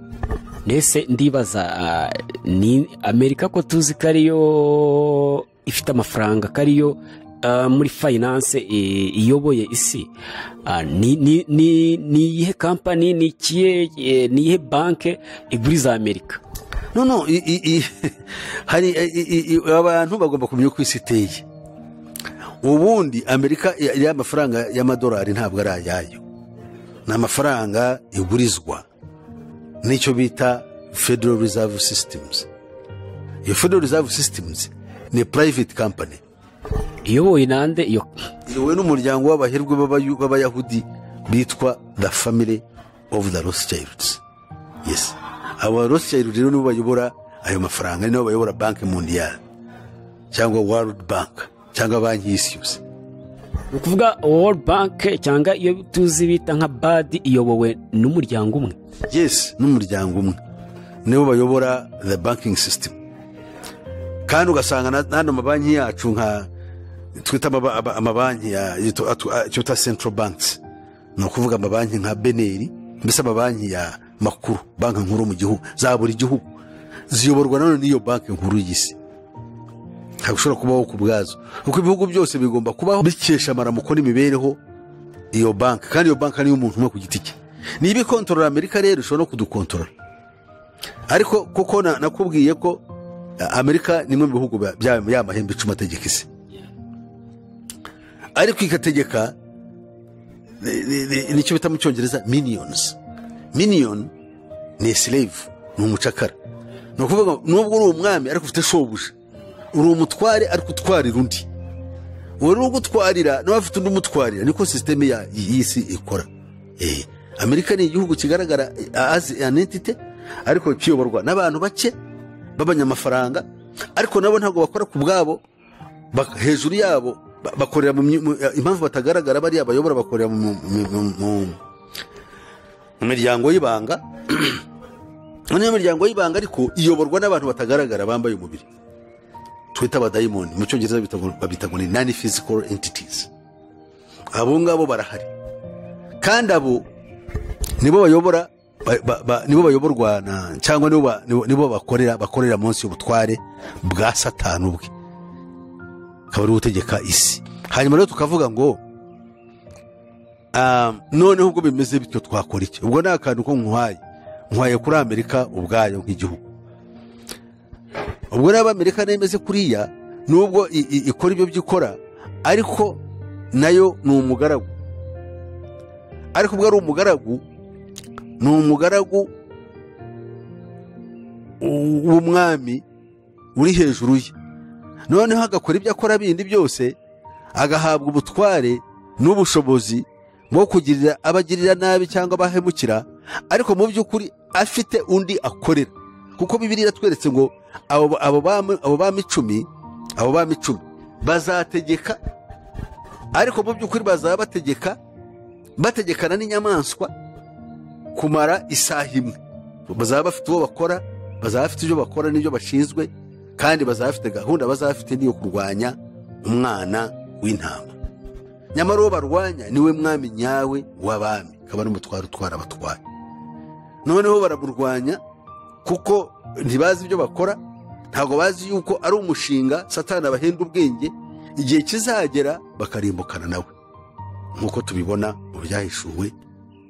mbese ndibaza ah, ni amerika ko tuzi ko ariyo ifite amafaranga ko ariyo ah, muri fayinanse eh, iyoboye isi Ah, ni ni- ni- ni iyihe kampani ni ikihe eh, ni iyihe banke iguriza amerika no no i, i, i, hari i, i, i, abantu bagomba kumenya uko isi iteye ubundi amerika ya- ya mafaranga y'amadolari ntabwo ari ayayo ni amafaranga igurizwa nicyo bita federal reserve systems iyo federal reserve systems ni private company iyobowe nande iyo iyobowe n'umuryango w'abaherwe b'abayu- b'abayahudi bitwa the family of the rothschilds yes aba rothschilds rero nibo bayobora ayo mafaranga nibo bayobora banki mundiyari cyangwa world bank cyangwa banki y'isi yose ni ukuvuga world bank cyangwa iyo tuzi bita nka badi iyobowe n'umuryango umwe yes n'umuryango umwe nibo bayobora the banking system kandi ugasanga na- n'ano mabanki yacu nka twita amaba- aba- amabanki ya yitwa- atu- a- icyo twita central banks ni ukuvuga amabanki nka beneri mbese amabanki ya makuru banki nkuru mu gihugu za buri gihugu ziyoborwa nanone n'iyo banki nkuru y'isi ntabwo ushobora kubaho ku bwazo kuko ibihugu byose bigomba kubaho bikesha amaramuko n'imibereho iyo banki kandi iyo banki niyo umuntu umwe ku giti cye niba ikontorora amerika rero ishobora no kudukontorora ariko kuko na- nakubwiye ko eh, amerika ni imwe mu bihugu bya- bya ya mahembe icuma ategeka isi ariko igategeka ni- ni- ni- nicyo bita mu cyongereza miniyonizi miniyoni ni silevu ni umucakara ni ukuvuga ngo nubwo uri umwami ariko ufite shobuja uri umutware ariko utwarira undi uwo rero ugutwarira nawe afite undi umutwarira niko sisiteme ya- y'isi ikora Eh, amerika ni igihugu kigaragara eh, as an entity ariko kiyoborwa n'abantu bake b'abanyamafaranga ariko nabo ntabwo bakora ku bwabo bak- hejuru yabo ba- bakorera mu myi- mu- eh, impamvu batagaragara bariya bayobora bakorera mu- mu- mu- mu- mu- mu miryango y'ibanga niyo miryango y'ibanga ariko iyoborwa n'abantu batagaragara bambaye umubiri twita abadayimoni mu cyongereza bita ngo- babita ngo ni nani physical entities abo ngabo barahari kandi abo nibo bayobora ba- ba- ba- nibo bayoborwa na cyangwa nibo ba- nibo- nibo bakorera bakorera munsi y'ubutware bwa satani ubwe akaba ariwe utegeka isi hanyuma rero tukavuga ngo ah, noneho ubwo bimeze bityo twakora iki ubwo ni akantu ko nkwaye nkwaye kuri amerika ubwayo nk'igihugu ubwo rero amerika nayo imeze kuriya nubwo i- i- ikora ibyo byikora ariko nayo ni umugaragu ariko ubwo ari umugaragu ni umugaragu u- w'umwami uri hejuru ye noneho agakora ibyo akora bindi byose agahabwa ubutware n'ubushobozi bwo kugirira abagirira nabi cyangwa abahemukira ariko mu by'ukuri afite undi akorera kuko bibiri iratweretse ngo abo abo bami abo bami icumi abo bami icumi bazategeka ariko mu by'ukuri bazaba bategeka bategekana n'inyamaswa kumara isaha imwe bazaba bafite uwo bakora bazaba bafite ibyo bakora n'ibyo bashinzwe kandi bazaba bafite gahunda bazaba bafite n'iyo kurwanya umwana w'intama nyamara uwo barwanya niwe mwami nyawe w'abami akaba n'umutwaro utwara abatwaye noneho baramurwanya kuko ntibazi ibyo bakora ntabwo bazi yuko ari umushinga satani abahenda ubwenge igihe kizagera bakarimbukana nawe nk'uko tubibona mu byahishuwe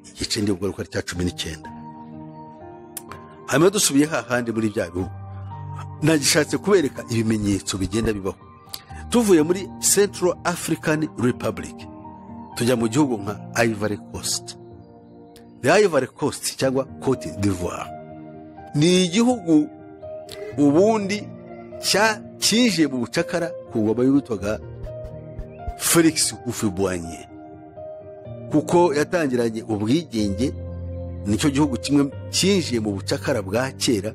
igice ndibwo ari cya cumi n'icyenda hanyuma dusubiye hahandi muri bya bihugu nagishatse kubereka ibimenyetso bigenda bibaho tuvuye muri central african republic tujya mu gihugu nka ivory coast the ivory coast cyangwa cote d'ivoire ni igihugu ubundi cya- cyinjiye mu bucakara ku ngoma y'uwitwaga felix ufibwanye kuko yatangiranye ubwigenge nicyo gihugu kimwe cyinjiye mu bucakara bwa kera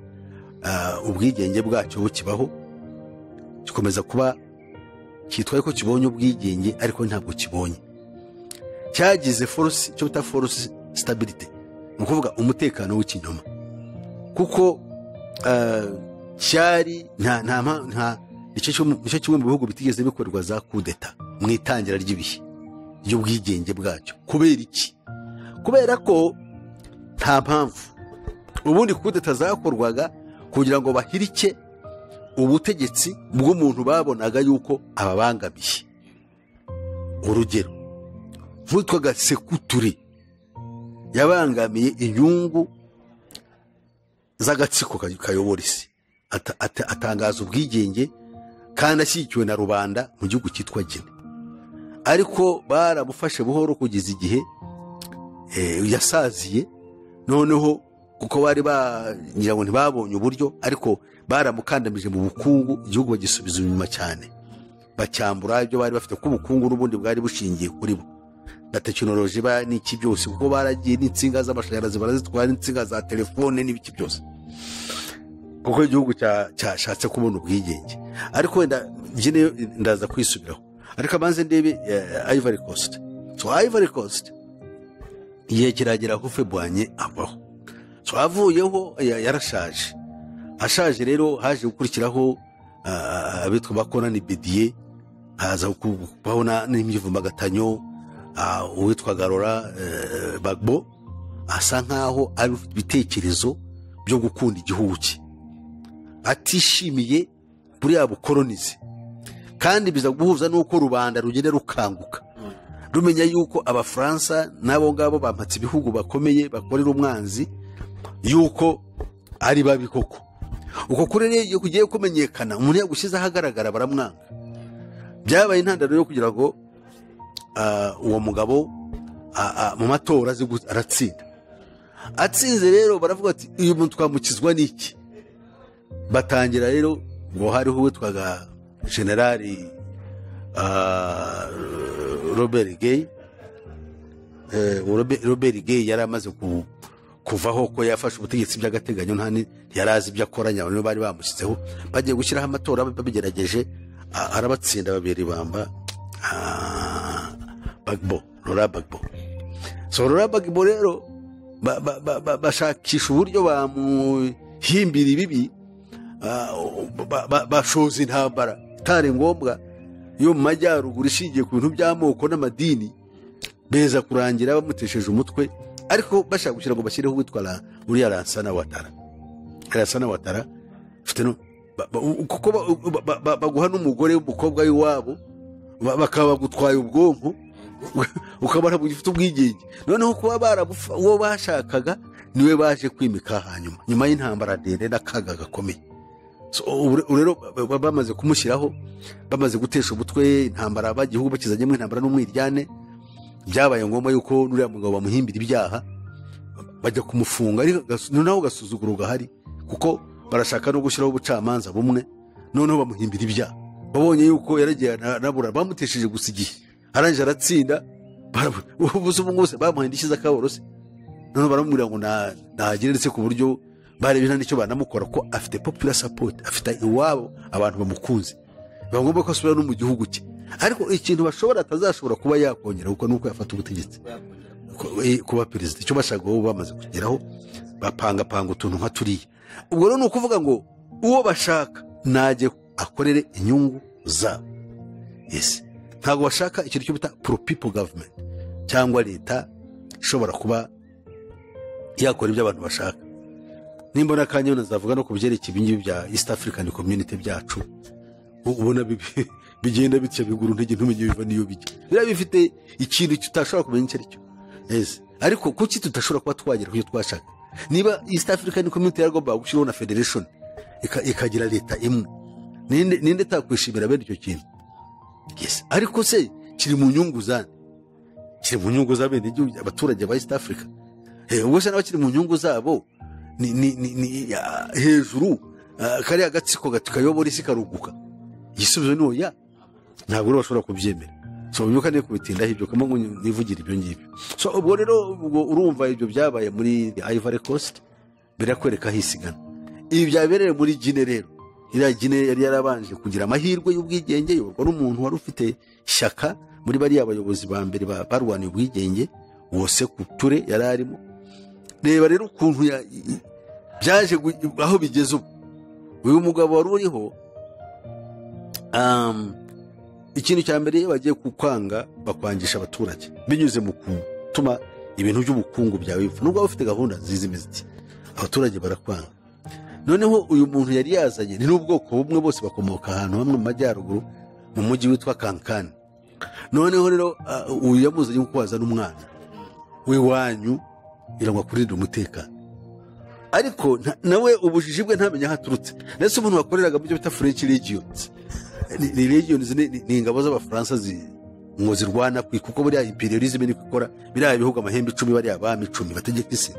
ah, ubwigenge bwacyo bukibaho gikomeza kuba kitwaye ko kibonye ubwigenge ariko ntabwo kibonye cyagize force cyo bita force stability ni ukuvuga umutekano w'ikinyoma kuko ah, cyari nta nta mpa- nta nicyo kimwe- nicyo kimwe mu bihugu bitigeze bikorwa za kudeta mu itangira ry'ibihe ry'ubwigenge bwacyo kubera iki kubera ko nta mpamvu ubundi kudeta zakorwaga kugira ngo bahirike ubutegetsi bw'umuntu babonaga yuko ababangamiye urugero nk'uwitwaga sekuturi yabangamiye inyungu z'agatsiko ka- kayobora isi Ata- ata- atangaza ubwigenge kandi ashyigikiwe na rubanda mu gihugu cyitwa gine ariko baramufashe buhoro kugeza igihe eh, yasaziye noneho kuko bari bagira ngo ntibabonye uburyo ariko baramukandamije mu bukungu igihugu bagisubiza inyuma cyane bacyambura ibyo bari bafite ko ubukungu n'ubundi bwari bushingiye kuri bo na tekinoloji ba n'iki byose kuko baragiye n'insinga z'amashanyarazi barazitwara n'insinga za telefone n'ibiki byose kuko igihugu cya- cyashatse kubona ubwigenge ariko wenda njye nayo ndaza kwisubiraho ariko abanze ndebe eh, ivory coast so ivory coast igihe kiragera aho febwanye avaho so avuyeho ya- yarashaje ashaje rero haje gukurikiraho ah, abitwa ba konani bidiye haza kubaho na- n'imyivumbagatanyo ah, uwitwa garora eh, bagbo asa nkaho ari ufite ibitekerezo byo gukunda igihugu cye atishimiye buriya bukoronize kandi biza guhuza n'uko rubanda rugenda rukanguka rumenya yuko abafaransa n'abo ngabo bampatse ibihugu bakomeye bakorera umwanzi yuko ari babi koko uko kuri rero iyo kugiye kumenyekana umuntu yagushyize ahagaragara baramwanga byabaye intandaro yo kugira ngo ah, uwo mugabo ah, ah, mu matora aze gu- aratsinda atsinze rero baravuga ati uyu muntu twamukizwa n'iki batangira rero ngo hariho uwitwaga generali ah, robert gay Eh, Robe- robert gay yari amaze ku- kuvaho ko yafashe ubutegetsi by'agateganyo nta ni- ntiyari azi ibyo akora nyabona bari bamushyizeho bagiye gushyiraho amatora babigerageje ah, arabatsinda babiri bamba ah, bagbo rora bagbo so rora bagbo rero ba- ba- ba- ba- bashakisha uburyo bamuhimbira ibibi Ah, ba- ba- bashoza intambara itari ngombwa yo mu majyaruguru ishingiye ku bintu by'amoko n'amadini beza kurangira bamutesheje umutwe ariko bashaka gushyira ngo bashyireho uwitwa Ra- uriya ransana watara ransana watara ufite no ba- ba- u- kuko ba- ba- ba- ba- baguha n'umugore w'umukobwa w'iwabo ba- bakaba bagutwaye ubwonko ukaba ntabwo ugifite ubwigenge noneho kuba barabufa uwo bashakaga niwe baje kwimika hanyuma nyuma y'intambara ndende n'akaga gakomeye So, ubu ubu rero ba- ba- bamaze kumushyiraho bamaze gutesha umutwe intambara bagihugu bakizanyemo intambara n'umwiryane byabaye ngombwa yuko n'uriya mugabo bamuhimbira ibyaha bajya kumufunga ariko gas- noneho agasuzuguro gahari kuko barashaka no gushyiraho ubucamanza bumwe noneho bamuhimbira ibyaha babonye yuko yaragiye ana- anabura bamutesheje gusa igihe arangije aratsinda barabura ubuze ubu bwose bamuhaye indishyi z'akaborose noneho baramubwira ngo nta- ntagira ndetse ku buryo bareba nta n'icyo banamukora ko afite popula sapoti afite iwabo abantu bamukunze biba ngombwa ko asubira no mu gihugu cye ariko ikintu bashobora atazashobora kuba yakongera kuko nuko yafata ubutegetsi Ku- eh, kuba perezida icyo bashaka kuba bamaze kugeraho bapangapanga utuntu nka turiya ubwo rero ni ukuvuga ngo uwo bashaka najye akorere inyungu zabo ese ntabwo bashaka ikintu cyo bita pro people government cyangwa leta ishobora kuba yakora ibyo abantu bashaka nimbona akanya nazavuga no ku byerekeye ibingibi bya east african community byacu u- ubona bibi- bigenda bitya biguru intege ntumenye biva n'iyo bijya biba bifite ikintu tutashobora kumenya icyo ari cyo Yes. ariko kuki tudashobora kuba twagera ku cyo twashaka niba east african community yaragombaga gushyiraho na federation ika- ikagira leta imwe ninde ninde utakwishimira bene icyo kintu Yes. ariko se kiri mu nyungu zande kiri mu nyungu z'abene abaturage ba east africa Eh, ubwo se n'abakiri mu nyungu zabo ni, ni, ni, ni ah, hejuru ah, kariya gatsiko gato kayobora isi karuguka igisubizo ni oya ntabwo rero bashobora kubyemera so ubyuka niyo kubitindaho ibyo kamo nivugire ibyo ngibyo so ubwo rero ubwo urumva ibyo byabaye muri ivory coast birakwereka aho isigana ibi byabereye muri gine rero iriya gine yari yarabanje kugira amahirwe y'ubwigenge yorwa n'umuntu wari ufite ishyaka muri bariya bayobozi ba mbere ba- barwaniye ubwigenge wose ku ture yari arimo reba rero ukuntu ya- i- i- byaje gu- aho bigeze ubu uyu mugabo wari uriho um, ikintu cya mbere iyo bagiye kukwanga bakwangisha abaturage binyuze mu gutuma ibintu by'ubukungu byawe bipfa nubwo waba ufite gahunda nziza imeze iti abaturage barakwanga noneho uyu muntu yari yazanye ni n'ubwoko bumwe bose bakomoka ahantu hamwe mu majyaruguru mu mujyi witwa kankani noneho rero ah, uyu yamuzanye kuko wazana umwana w'iwanyu kugira ngo akurinde umutekano ariko nta- nawe ubujiji bwe ntamenya aho aturutse ndetse umuntu wakoreraga mu byo bita french legions Ni- ni legions ni ni- ni ingabo z'abafaransa zi- ngo zirwana ku- kuko buriya imperialism niko ikora biriya bihugu amahembe icumi bariya abami icumi bategeka isi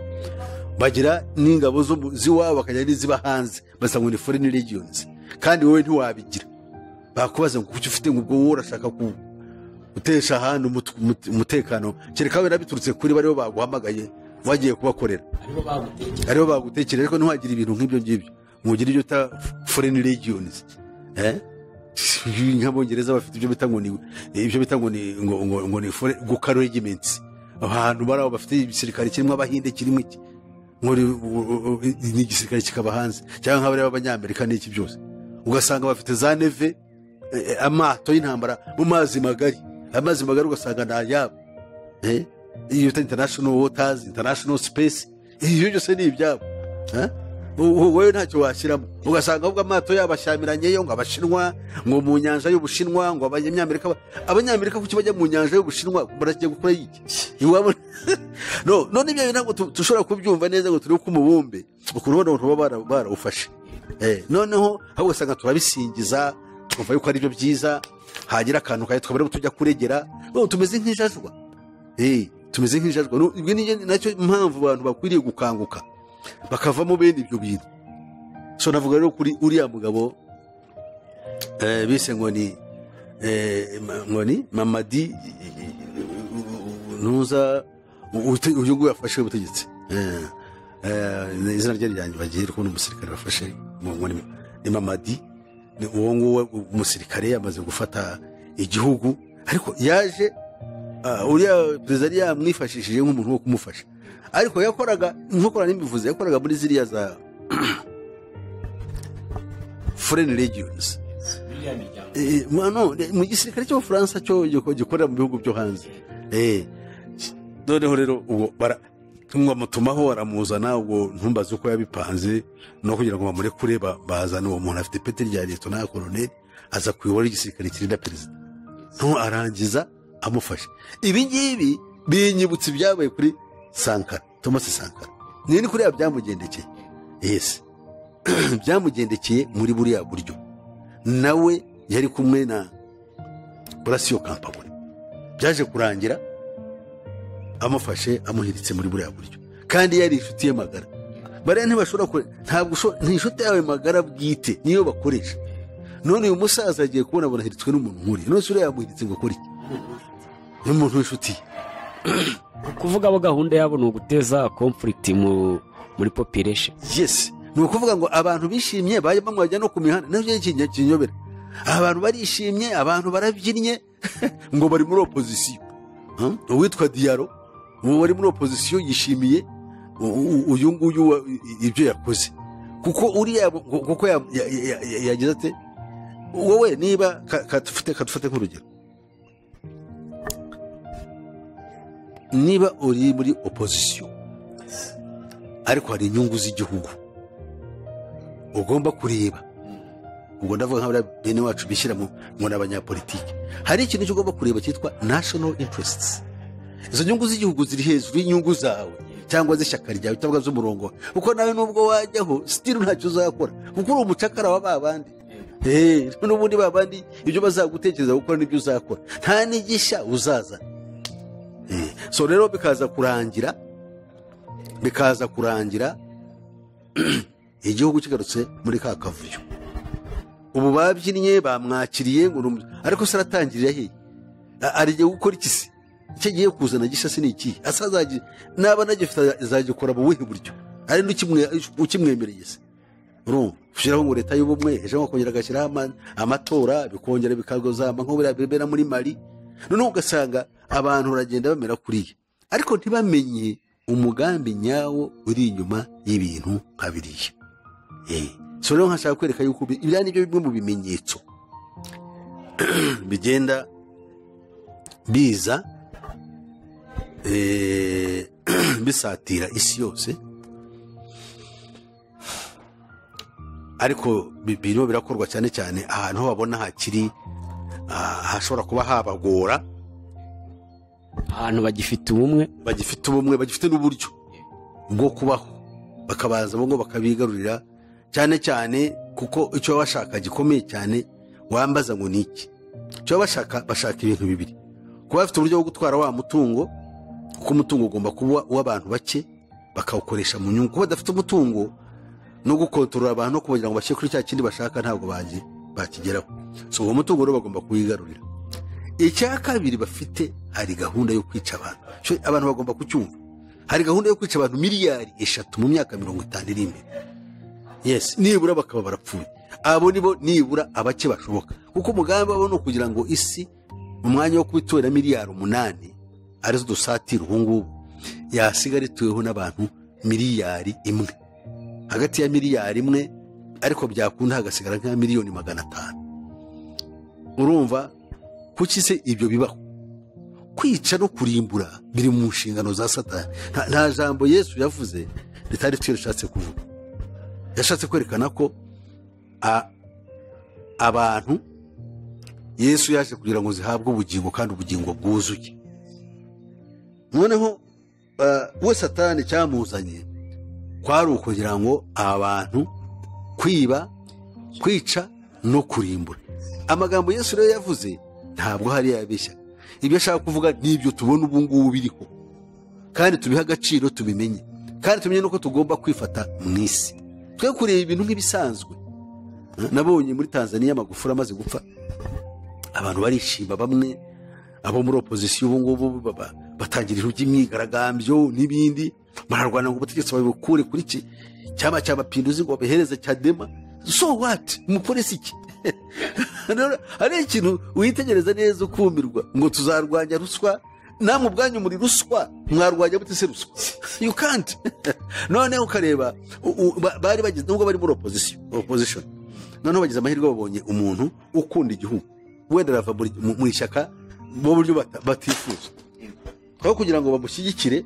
bagira n'ingabo zo mu- z'iwabo bakajya n'iziba hanze basa ngo ni foreign legions kandi wowe ntiwabigira bakubaza ngo kuki ufite ngo ubwo wowe urashaka ku gutesha ahandi umut- umut- umutekano kereka wenda biturutse kuri bariho baguhamagaye wagiye kubakorera aribo bagutekereza aribo bagutekerera ariko ntiwagire ibintu nk'ibyo ngibyo mugire ibyo uta foreign regions eh? nk'abongereza bafite ibyo bita ngo ni ibyo bita ngo ni ngo, ngo, ngo ni foreign- guka regiments ahantu bari aho bafite igisirikare kirimo abahinde kirimo iki Muri- u- u- u- ni igisirikare kikaba hanze cyangwa nk'abari b'abanyamerika n'iki byose ugasanga bafite za neve eh, eh, amato y'intambara mu mazi magari amazi magari ugasanga ni ayabo Eh? iyo bita international waters international space ibyo byose ni ibyabo Eh? U- u- wowe ntacyo washyiramo ugasanga ahubwo amato yabashyamiranye yo ngo abashinwa ngo mu nyanja y'ubushinwa ngo abanyamerika ba- abanyamerika kuki bajya mu nyanja y'ubushinwa baragiye gukora iki iwabo no none ibyo bintu ntabwo tu- dushobora kubyumva neza ngo turebe ko umubumbe ukuntu ubona abantu baba bara- barawufashe Eh, noneho ahubwo usanga turabisingiza twumva yuko ari byo byiza hagira akantu kayo tukaba ariho tujya kuregera no, tumeze nk'ijajwa Eh, tumeze nk'injajwa No, ibyo ni nacyo mpamvu abantu bakwiriye gukanguka bakavamo bene ibyo bintu so navuga rero kuri uriya mugabo eh, bise ngo ni eh, ma- ngo ni mamadi ntuza u- ute- uyu nguyu yafashe ubutegetsi Eh, eh, ni izina rye ryanjye bagiye ndi kubona umusirikare bafashe ngo ngo ni- ni mamadi ni uwo nguwo umusirikare yamaze gufata igihugu ariko yaje Ah, uriya perezida yari yamwifashishije nk'umuntu wo kumufasha ariko yakoraga nkokora n'imivuze yakoraga muri ziriya za foreign regions iriya miryango Eh, mu- no, mu gisirikare cy'ubufaransa cyo giko- gikorera mu bihugu byo hanze Eh, noneho rero ubwo bara- ngo amutumaho aramuzana ubwo ntumbaze uko yabipanze no kugira ngo bamurekure ba- bazana uwo muntu afite ipeti rya leta na koloneli aza kuyobora igisirikare kirinda perezida nto arangiza amufasha ibi ngibi binyibutsa ibyabaye kuri sankara thomas sankara niyo ni kuriya byamugendekeye yesi byamugendekeye muri buriya buryo nawe yari kumwe na burasiyo kampabure byaje kurangira amufashe amuhiritse muri buriya buryo kandi yari inshuti ye magara bariya ntibashobora kure ntabwo usho- ni inshuti yawe magara bwite niyo bakoresha none uyu musaza agiye kubona abona ahiritswe n'umuntu nkuriya none se uriya yamuhiritse ngo akore iki n'umuntu w'inshuti ye kuvuga abo gahunda yabo ni uguteza conflict mu muri population yes ni ukuvuga ngo abantu bishimye bajya bamwajya no ku mihanda nabyo ni ikintu kinyobera abantu barishimye abantu barabyinnye ngo bari muri opozisiyo Hmm? uwitwa diyaro ubu wari muri opozisiyo yishimiye u- u- uyu nguyu wa- i- ibyo yakoze kuko uriya ngo- kuko ya- ya- ya- ya- yagize ate wowe niba ka- kadufate kadufate nk'urugero niba uri muri opozisiyo ariko hari inyungu z'igihugu ugomba kureba ubwo ndavuga nka bariya bene wacu bishyira mu ngo ni abanyapolitiki hari ikintu cyo ugomba kureba cyitwa national interests izo nyungu z'igihugu ziri hejuru y'inyungu zawe cyangwa z'ishyaka ryawe cyangwa z'umurongo wawe kuko nawe nubwo wajyaho sitiri ntacyo uzakora kuko uri umucakara wa ba bandi Eh, n'ubundi ba bandi ibyo bazagutekereza gukora nibyo uzakora nta n'igisha uzazana Eh, so rero bikaza kurangira bikaza kurangira igihugu kigarutse muri ka kavuyo ubu babyinnye bamwakiriye ngo ni umu- ariko se aratangirira hehe A- ari igihe gukora iki se icyo agiye kuzana gisa se ni ikihe asa azagi- naba anagifite aza- azagikora mu buhe buryo ari n'ukimwe- ukimwemereye se urumva ushyiraho ngo leta y'ubumwe ejo bakongera agashyiraho ama- amatora bikongera bikazama nk'ubu bibera muri mari noneho ugasanga abantu baragenda bamera kuriya ariko ntibamenye umugambi nyawo uri inyuma y'ibintu nka biriya Eh, so rero nkashaka kwereka yuko ibi- ibya ni byo bimwe mu bimenyetso bigenda biza eh, bisatira isi yose ariko bi- birimo birakorwa cyane cyane ahantu ho babona hakiri ah, hashobora kuba habagora ahantu bagifite ubumwe bagifite ubumwe bagifite n'uburyo bwo kubaho bakabanza bo bakabigarurira cyane cyane kuko icyo baba bashaka gikomeye cyane wambaza ngo ni iki icyo baba bashaka bashaka ibintu bibiri kuba bafite uburyo bwo gutwara wa mutungo kuko umutungo ugomba kuba uw'abantu bake bakawukoresha mu nyungu kuba badafite umutungo no gukontorora abantu no kubonera ngo bashyire kuri cya kindi bashaka ntabwo bagi- bakigeraho so uwo mutungo rero bagomba kuwigarurira icya kabiri bafite hari gahunda yo kwica abantu Cyo abantu bagomba kucyumva hari gahunda yo kwica abantu miliyari eshatu mu myaka mirongo itanu iri imbere yes nibura bakaba barapfuye abo nibo nibura abake bashoboka kuko umugambi wabo ni ukugira ngo isi mu mwanya wo kubitorera miliyari umunani arizo dusatira ubu ngubu yasigara ituweho n'abantu miliyari imwe hagati ya miliyari imwe ariko byakunda hagasigara nka miliyoni magana atanu urumva kuki se ibyo bibaho kwica no kurimbura biri mu nshingano za satani nta, nta jambo yesu yavuze ritari twe rishatse kuvuga yashatse kwerekana ko a- abantu yesu yaje kugira ngo zihabwe ubugingo kandi ubugingo bwuzuye noneho ah, we satani cyamuzanye kwari ukugira ngo abantu kwiba kwica no kurimbura amagambo yesu rero yavuze ntabwo hari yabeshya ibyo ashaka kuvuga ni ibyo tubona ubu ngubu biriho kandi tubihe agaciro tubimenye kandi tumenye n'uko tugomba kwifata mu isi twe kureba ibintu nk'ibisanzwe nabonye muri tanzania amagufuri amaze gupfa abantu barishima bamwe abo muri opozisiyo ubu ngubu baba- batangira ijwi ry'imyigaragambyo n'ibindi bararwana ngo ubutegetsi babikure kuri iki cyaba cya mapinduzi ngo babihereze cyadema so what umupolisi iki Rero, hari ikintu witegereza neza ukumirwa ngo tuzarwanya ruswa namwe ubwanyu muri ruswa mwarwanya mute se ruswa you can't noneho ukareba u- u- ba- bari bagize nubwo bari muri opposition opposition noneho bagize amahirwe babonye umuntu ukunda igihugu wenda arava muri- mu mu ishyaka mu buryo bata- batifuza aho kugira ngo bamushyigikire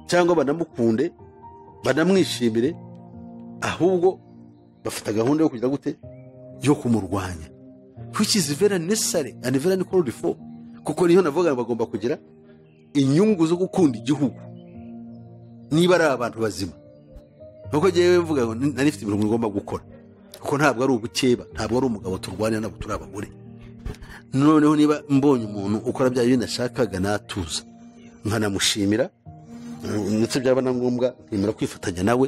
cyangwa banamukunde banamwishimire ahubwo bafata gahunda yo kugira gute yo kumurwanya which is very necessary and very called for kuko niyo navuga ngo bagomba kugira inyungu zo gukunda igihugu niba ari abantu bazima nuko ngewe mvuga ngo nari mfite ibintu ngomba gukora kuko ntabwo ari ubukeba ntabwo ari umugabo turwanira ntabwo turi abagore noneho niba mbonye umuntu ukora bya bintu nashakaga natuza nkanamushimira ndetse byaba na ngombwa nkemera kwifatanya nawe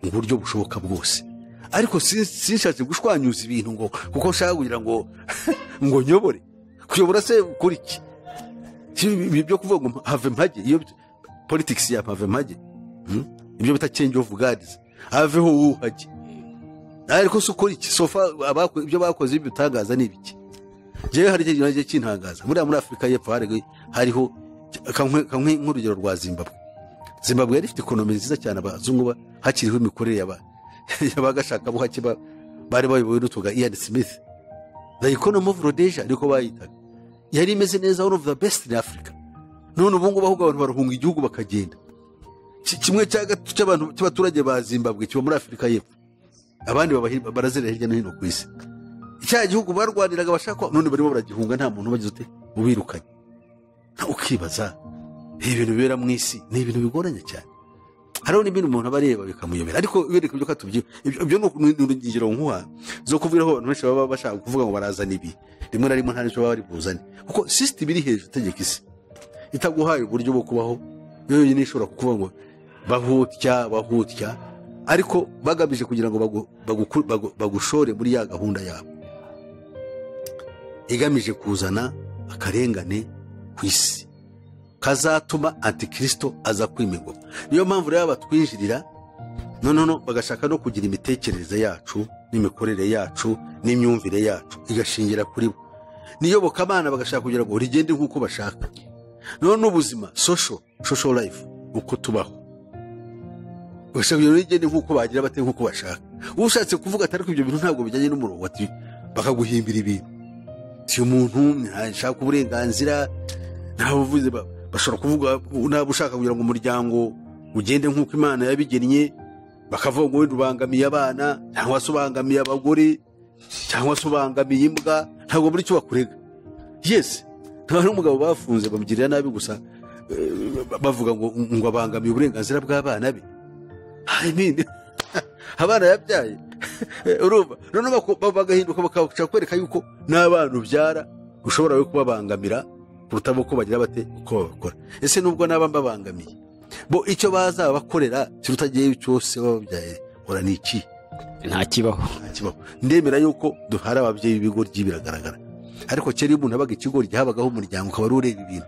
mu buryo bushoboka bwose ariko si- sinshatse gushwanyuza ibintu ngo kuko nshaka kugira ngo ngo nyobore kuyobora se kuri iki Si ibi byo kuvuga ngo have mpage iyo politics ya have mpage Hmm? ibyo bita change of guards aveho wuhage ariko se ukora iki sofa abako- ibyo bakoze bitangaza ni ibiki jewe hari ikintu nagiye kintangaza buriya muri afurika y'epfo hari- hariho kamwe- kamwe nk'urugero rwa zimbabwe zimbabwe yari ifite ikonomi nziza cyane abazungu ba- hakiriho imikorere yaba- y'abagashakabuhake ba- bari bayobowe n'utuga ian smith the economy of rhodesia niko bayitaga yari imeze neza one of the best in africa none ubu ngubu ahubwo abantu barahunga igihugu bakagenda Ki- kimwe cya gatatu cy'abantu- cy'abaturage ba zimbabwe kiba muri afurika y'epfo abandi baba- barazerera hirya no hino ku isi icyaha gihugu barwaniraga bashaka none barimo baragihunga nta muntu ubagize ute ubirukanye Nawe ukibaza ibi bintu bibera mu isi ni ibintu bigoranye cyane hariho n'ibindi umuntu aba areba bikamuyobera ariko wereka ibyo katubyiho ibyo ni uku- ni urugero nkuha zo kuvugaho abantu benshi baba bashaka kuvuga ngo barazana ibi rimwe na rimwe nta n'icyo baba bari buzane kuko sisiteme iri hejuru itegeka isi itaguhaye uburyo bwo kubaho yo yonyine ishobora kukuvuga ngo bahutya bahutya ariko bagamije kugira ngo bagu- baguku- bagu- bagushore muri ya gahunda yabo igamije kuzana akarengane ku isi kazatuma antikirisito aza kwima ingoma niyo mpamvu rero batwinjirira noneho bagashaka no kugira imitekerereze yacu n'imikorere yacu n'imyumvire yacu igashingira kuri bo n'iyobokamana bagashaka kugira ngo rigende nk'uko bashaka noneho n'ubuzima sosho sosho rayifu uko tubaho bagashaka kugira ngo rigende nk'uko bagira bate nk'uko bashaka ushatse kuvuga atari ko ibyo bintu ntabwo bijyanye n'umurongo ati bakaguhimbira ibintu si umuntu ntashaka uburenganzira ntabuvuze bashobora kuvuga naba ushaka kugira ngo umuryango ugende nk'uko imana yabigennye bakavuga ngo wenda ubangamiye abana cyangwa se ubangamiye abagore cyangwa se ubangamiye imbwa ntabwo muri icyo bakurega yesi nta n'umugabo bafunze bamugirira nabi gusa eh, bavuga ngo ngo abangamiye uburenganzira bw'abana be I mean, abana yabyaye urumva noneho bako- bagahinduka bakabasha kwereka yuko n'abana ubyara ushobora we kubabangamira kuruta bo ko bagira bate uko babakora ese nubwo naba mbabangamiye bo icyo bazaba bakorera kirutagiyeyo cyose baba babyaye hora ni iki ntakibaho ntakibaho ndemera yuko duhari ababyeyi b'ibigoryi biragaragara ariko kera iyo umuntu abaga ikigori habagaho umuryango ukaba ari ureba ibintu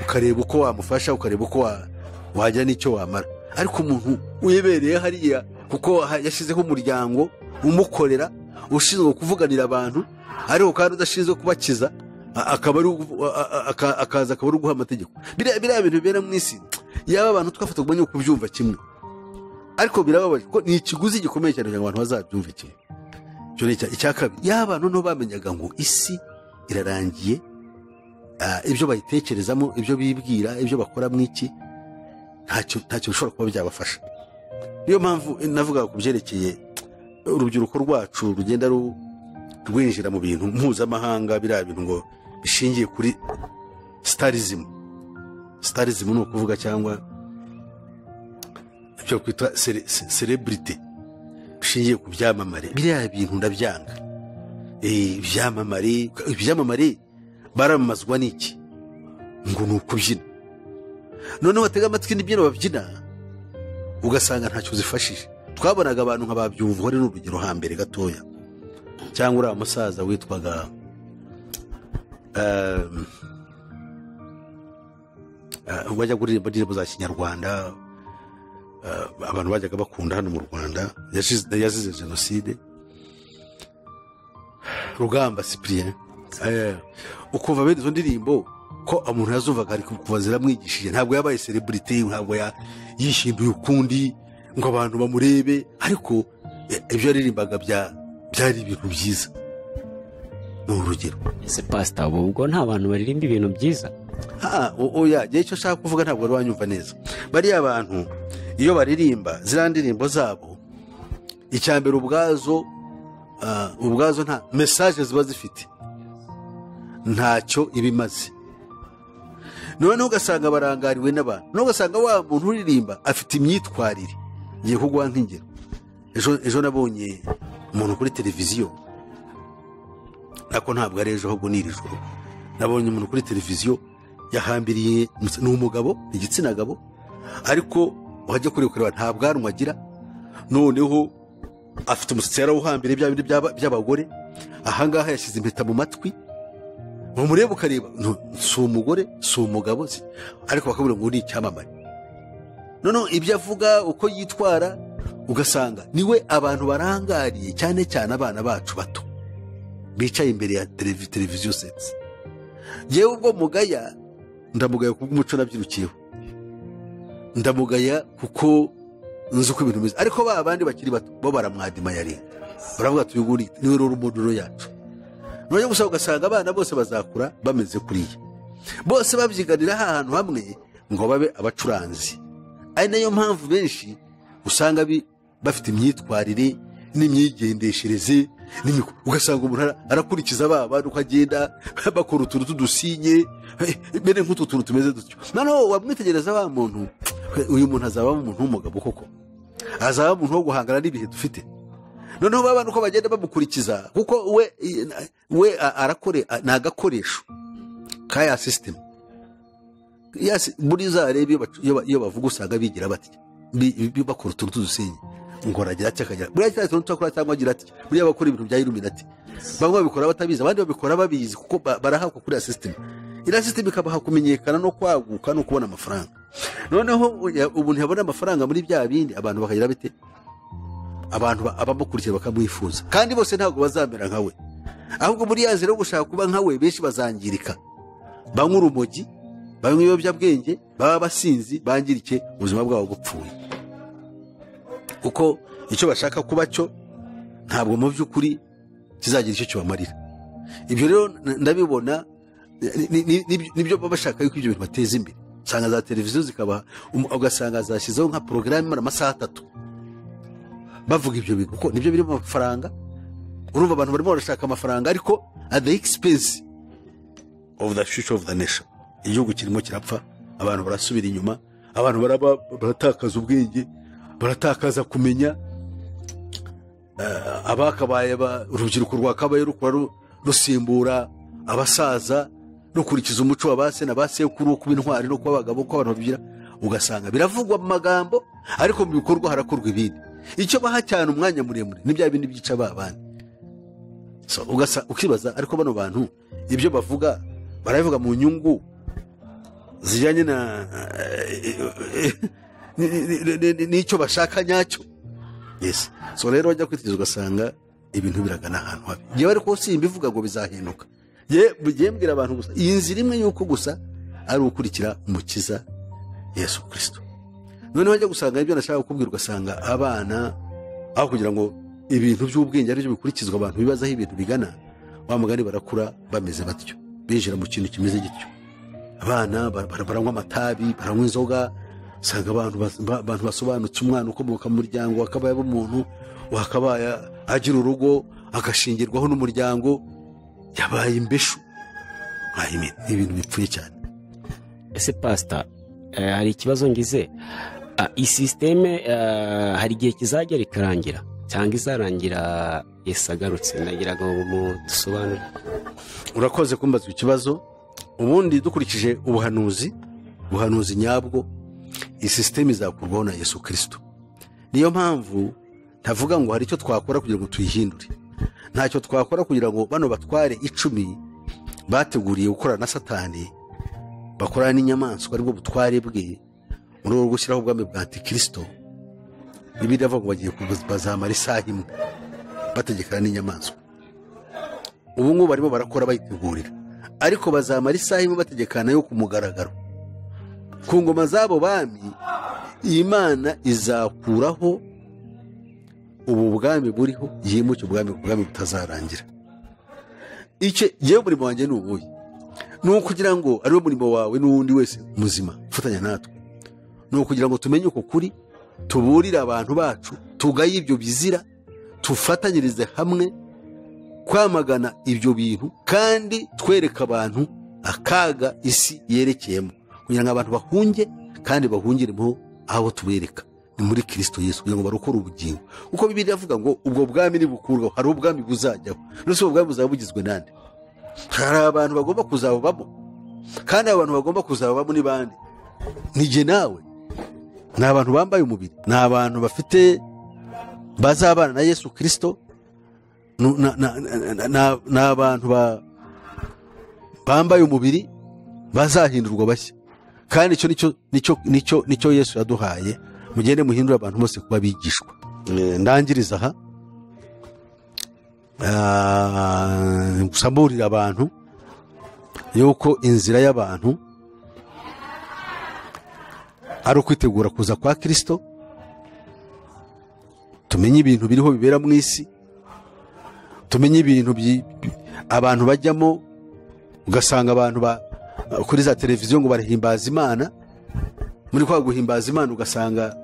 ukareba uko wamufasha ukareba uko wa- wagira n'icyo wamara ariko umuntu uyebereye hariya kuko ha- yashyizeho umuryango umukorera ushinzwe kuvuganira abantu ariko kandi udashinzwe kubakiza a- akaba ari ugu- a- a- aka- akaza akaba ari uguha amategeko biriya biriya bintu bibera mu isi yaba abantu twafata kumenya uko byumva kimwe ariko birababaje ko ni ikiguzi gikomeye cyane kugira ngo abantu bazabyumve kimwe icyo ni icya- icya kabiri yaba abantu noneho bamenyaga ngo isi irarangiye ah, ibyo bayitekerezamo ibyo bibwira ibyo bakora mu iki ntacyo ntacyo bishobora kuba byabafasha niyo mpamvu eh, navuga ku byerekeye urubyiruko rwacu rugenda ru- rwinjira mu bintu mpuzamahanga biriya bintu ngo bishingiye kuri sitarizimu sitarizimu ni ukuvuga cyangwa ibyo kwita sere- se- sereburite bishingiye ku byamamare biriya bintu ndabyanga Eh, ibyamamare ibyamamare baramamazwa n'iki ngo ni ukubyina noneho watega amatwi n'ibyino babyina ugasanga ntacyo zifashije twabonaga abantu nka babyumva ari n'urugero hambere gatoya cyangwa uriya musaza witwaga ehm, eh, wajya kuririmba indirimbo za kinyarwanda abantu bajyaga bakunda hano mu rwanda yasize yasize jenoside rugamba sipiriyeni ukumva bene izo ndirimbo ko umuntu yazumvaga ari kuva ziramwigishije ntabwo yabaye sereburite ntabwo ya- yishinduye ukundi ngo abantu bamurebe ariko eh, ibyo yaririmbaga bya- byari ibintu byiza ni urugero ese pasita ubu ubwo nta bantu baririmba ibintu byiza Ah, o- oya njye icyo nshaka kuvuga ntabwo wari wanyumva neza bariya bantu iyo baririmba ziriya ndirimbo zabo icya mbere ubwazo ah, ubwazo nta mesaje ziba zifite ntacyo iba imaze noneho ugasanga barangariwe n'abantu noneho ugasanga wa muntu uririmba afite imyitwarire ngiye kuguha nk'ingero ejo ejo nabonye umuntu kuri televiziyo ariko ntabwo ari ejo ahubwo ni iri joro nabonye umuntu kuri televiziyo yahambiriye umus- ni umugabo ni igitsina gabo ariko wajya kureba ukareba nta bwanwa agira noneho afite umusatsi yarawuhambire bya bindi by'aba- by'abagore ahangaha yashyize impeta mu matwi umureba ukareba no, si umugore si umugabo si ariko bakabura ngo ni icyamamare noneho ibyo avuga uko yitwara ugasanga niwe abantu barangariye cyane cyane abana bacu bato bicaye imbere ya televi- televiziyo seti yewe ubwo mugaya ndamugaya kubw'umuco nabyirukiyeho ndamugaya kuko nzi uko ibintu bimeze ariko ba bandi bakiri bato bo baramwadima yarenga baravuga ati uyu nguyu ni- niwe rero umuduro yacu noneho gusa ugasanga abana bose bazakura bameze kuriya bose babyiganira ha hantu hamwe ngo babe abacuranzi ari nayo mpamvu benshi usanga bi- bafite imyitwarire n'imyigendeshereze n'imiku- ugasanga umuntu ara- arakurikiza ba bantu uko agenda bakora utuntu tw'udusinye mbere nk'utu tuntu tumeze dutyo noneho wamwitegereza wa muntu uyu muntu azabamo umuntu w'umugabo koko azaba umuntu wo guhangana n'ibihe dufite noneho ba bantu uko bagenda bamukurikiza kuko we we a- arakore a- ni agakoresho ka ya sisitemu Yes, muri za rebe iyo bacu- iyo ba- iyo bavuga usanga bigira batya Bi- bi- bakora utuntu tw'udusenyi ngo aragira atya akagira buriya cya tuntu twakora cyangwa agira atya buriya bakora ibintu bya iluminati bamwe babikora batabizi abandi babikora babizi kuko ba- barahabwa kuri ya sisitemu iriya sisitemu ikabaha kumenyekana no kwaguka no kubona amafaranga noneho uya- umuntu yabona amafaranga muri bya bindi abantu bakagira bite abantu ba- abamukurikira bakamwifuza kandi bose ntabwo bazamera nka we ahubwo muri ya nzira yo gushaka kuba nka we benshi bazangirika banywa urumogi banywa ibiyobyabwenge baba basinzi bangirike ubuzima bwabo bupfuye kuko icyo bashaka kuba cyo ntabwo mu by'ukuri kizagira icyo kibamarira ibyo rero n- ndabibona ni- ni- ni- ni- nibyo baba bashaka yuko ibyo bintu bateza imbere usanga za televiziyo zikaba um- ugasanga zashyizeho nka porogaramu imara amasaha atatu bavuga ibyo bintu kuko nibyo birimo amafaranga urumva abantu barimo barashaka amafaranga ariko at the expense of the future of the nation igihugu kirimo kirapfa abantu barasubira inyuma abantu baraba baratakaza ubwenge baratakaza kumenya Eh, abakabaye ba- urubyiruko rwakabaye rukora ru- rusimbura abasaza rukurikiza umuco wa ba se na ba sekuru wo kuba intwari no kuba abagabo uko abantu babigira ugasanga biravugwa mu magambo ariko mu bikorwa harakorwa ibindi icyo baha cyane umwanya muremure ni bya bindi byica ba bandi so ugasa ukibaza ariko bano bantu ibyo bavuga barabivuga mu nyungu zijyanye na ni- ni- ni- ni- n'icyo bashaka nyacyo yes so rero wajya kwitegereza ugasanga ibintu biragana ahantu habi yewe ariko simbivuga ngo bizahinduka ye mugiye mbwira abantu gusa iyi nzira imwe y'uko gusa ari ukurikira umukiza yesu kirisito noneho wajya gusanga ibyo nashaka kukubwira ugasanga abana aho kugira ngo ibintu by'ubwenge aribyo bikurikizwa abantu bibazaho ibintu bigana wa mugani barakura bameze batyo binjira mu kintu kimeze gityo abana ba- ba- baranywa amatabi baranywa inzoga usanga abantu bas- ba- abantu basobanutse umwana ukomoka mu muryango wakabaye umuntu wakabaye agira urugo agashingirwaho n'umuryango yabaye imbeshu Ayi, ni ni ibintu bipfuye cyane ese pasita eh, hari ikibazo ngize Ah, iyi sisiteme eh, hari igihe kizagera ikarangira cyangwa izarangira Yesu agarutse ndagira ngo mudusobanure urakoze kumbaza ikibazo ubundi dukurikije ubuhanuzi ubuhanuzi nyabwo iyi sisiteme izakurwaho na yesu kirisito niyo mpamvu ntavuga ngo hari icyo twakora kugira ngo tuyihindure ntacyo twakora kugira ngo bano batware icumi bateguriye gukorana na satani bakorana n'inyamaswa aribwo butware bwe mu rwego rwo gushyiraho ubwami bwa antikirisito bibiri avuga ngo bagiye kubu- bazamara isaha imwe bategekana n'inyamaswa ubu ngubu barimo barakora bayitegurira ariko bazamara isaha imwe bategekana yo ku mugaragaro ku ngoma z'abo bami imana izakuraho ubu bwami buriho yimuke ubwami ubwami butazarangira icyo yewe umurimo wanjye ni ubuhe ni ukugira ngo ariwe murimo wawe n'uwundi wese muzima ufatanya natwe ni ukugira ngo tumenye uko kuri tuburire abantu bacu tugaye ibyo bizira tufatanyirize hamwe kwamagana ibyo bintu kandi twereka abantu akaga isi yerekeyemo kugira ngo abantu bahunge kandi bahungiremo aho tubereka ni muri kirisito yesu kugira ngo barokore ubugingo kuko bibiri avuga ngo ubwo bwami nibukurwaho hari ubwami buzajyaho ndetse ubwo bwami buzaba bugizwe nande hari abantu bagomba kuzabubamo kandi abo bantu bagomba kuzababamo ni bande ni jye nawe ni abantu bambaye umubiri ni abantu bafite bazabana na yesu kirisito Nu- na- na- na- na- na- ni abantu ba- bambaye umubiri bazahindurwa bashya kandi icyo nicyo nicyo nicyo nicyo yesu yaduhaye mugende muhindure abantu bose kuba abigishwa Eh, ndangiriza aha Ah, gusa mburira abantu yuko inzira y'abantu ari ukwitegura kuza kwa kirisito tumenye ibintu biriho bibera mu isi tumenye ibintu byi- abantu bajyamo ugasanga abantu ba- kuri za televiziyo ngo barahimbaza imana muri kwa guhimbaza imana ugasanga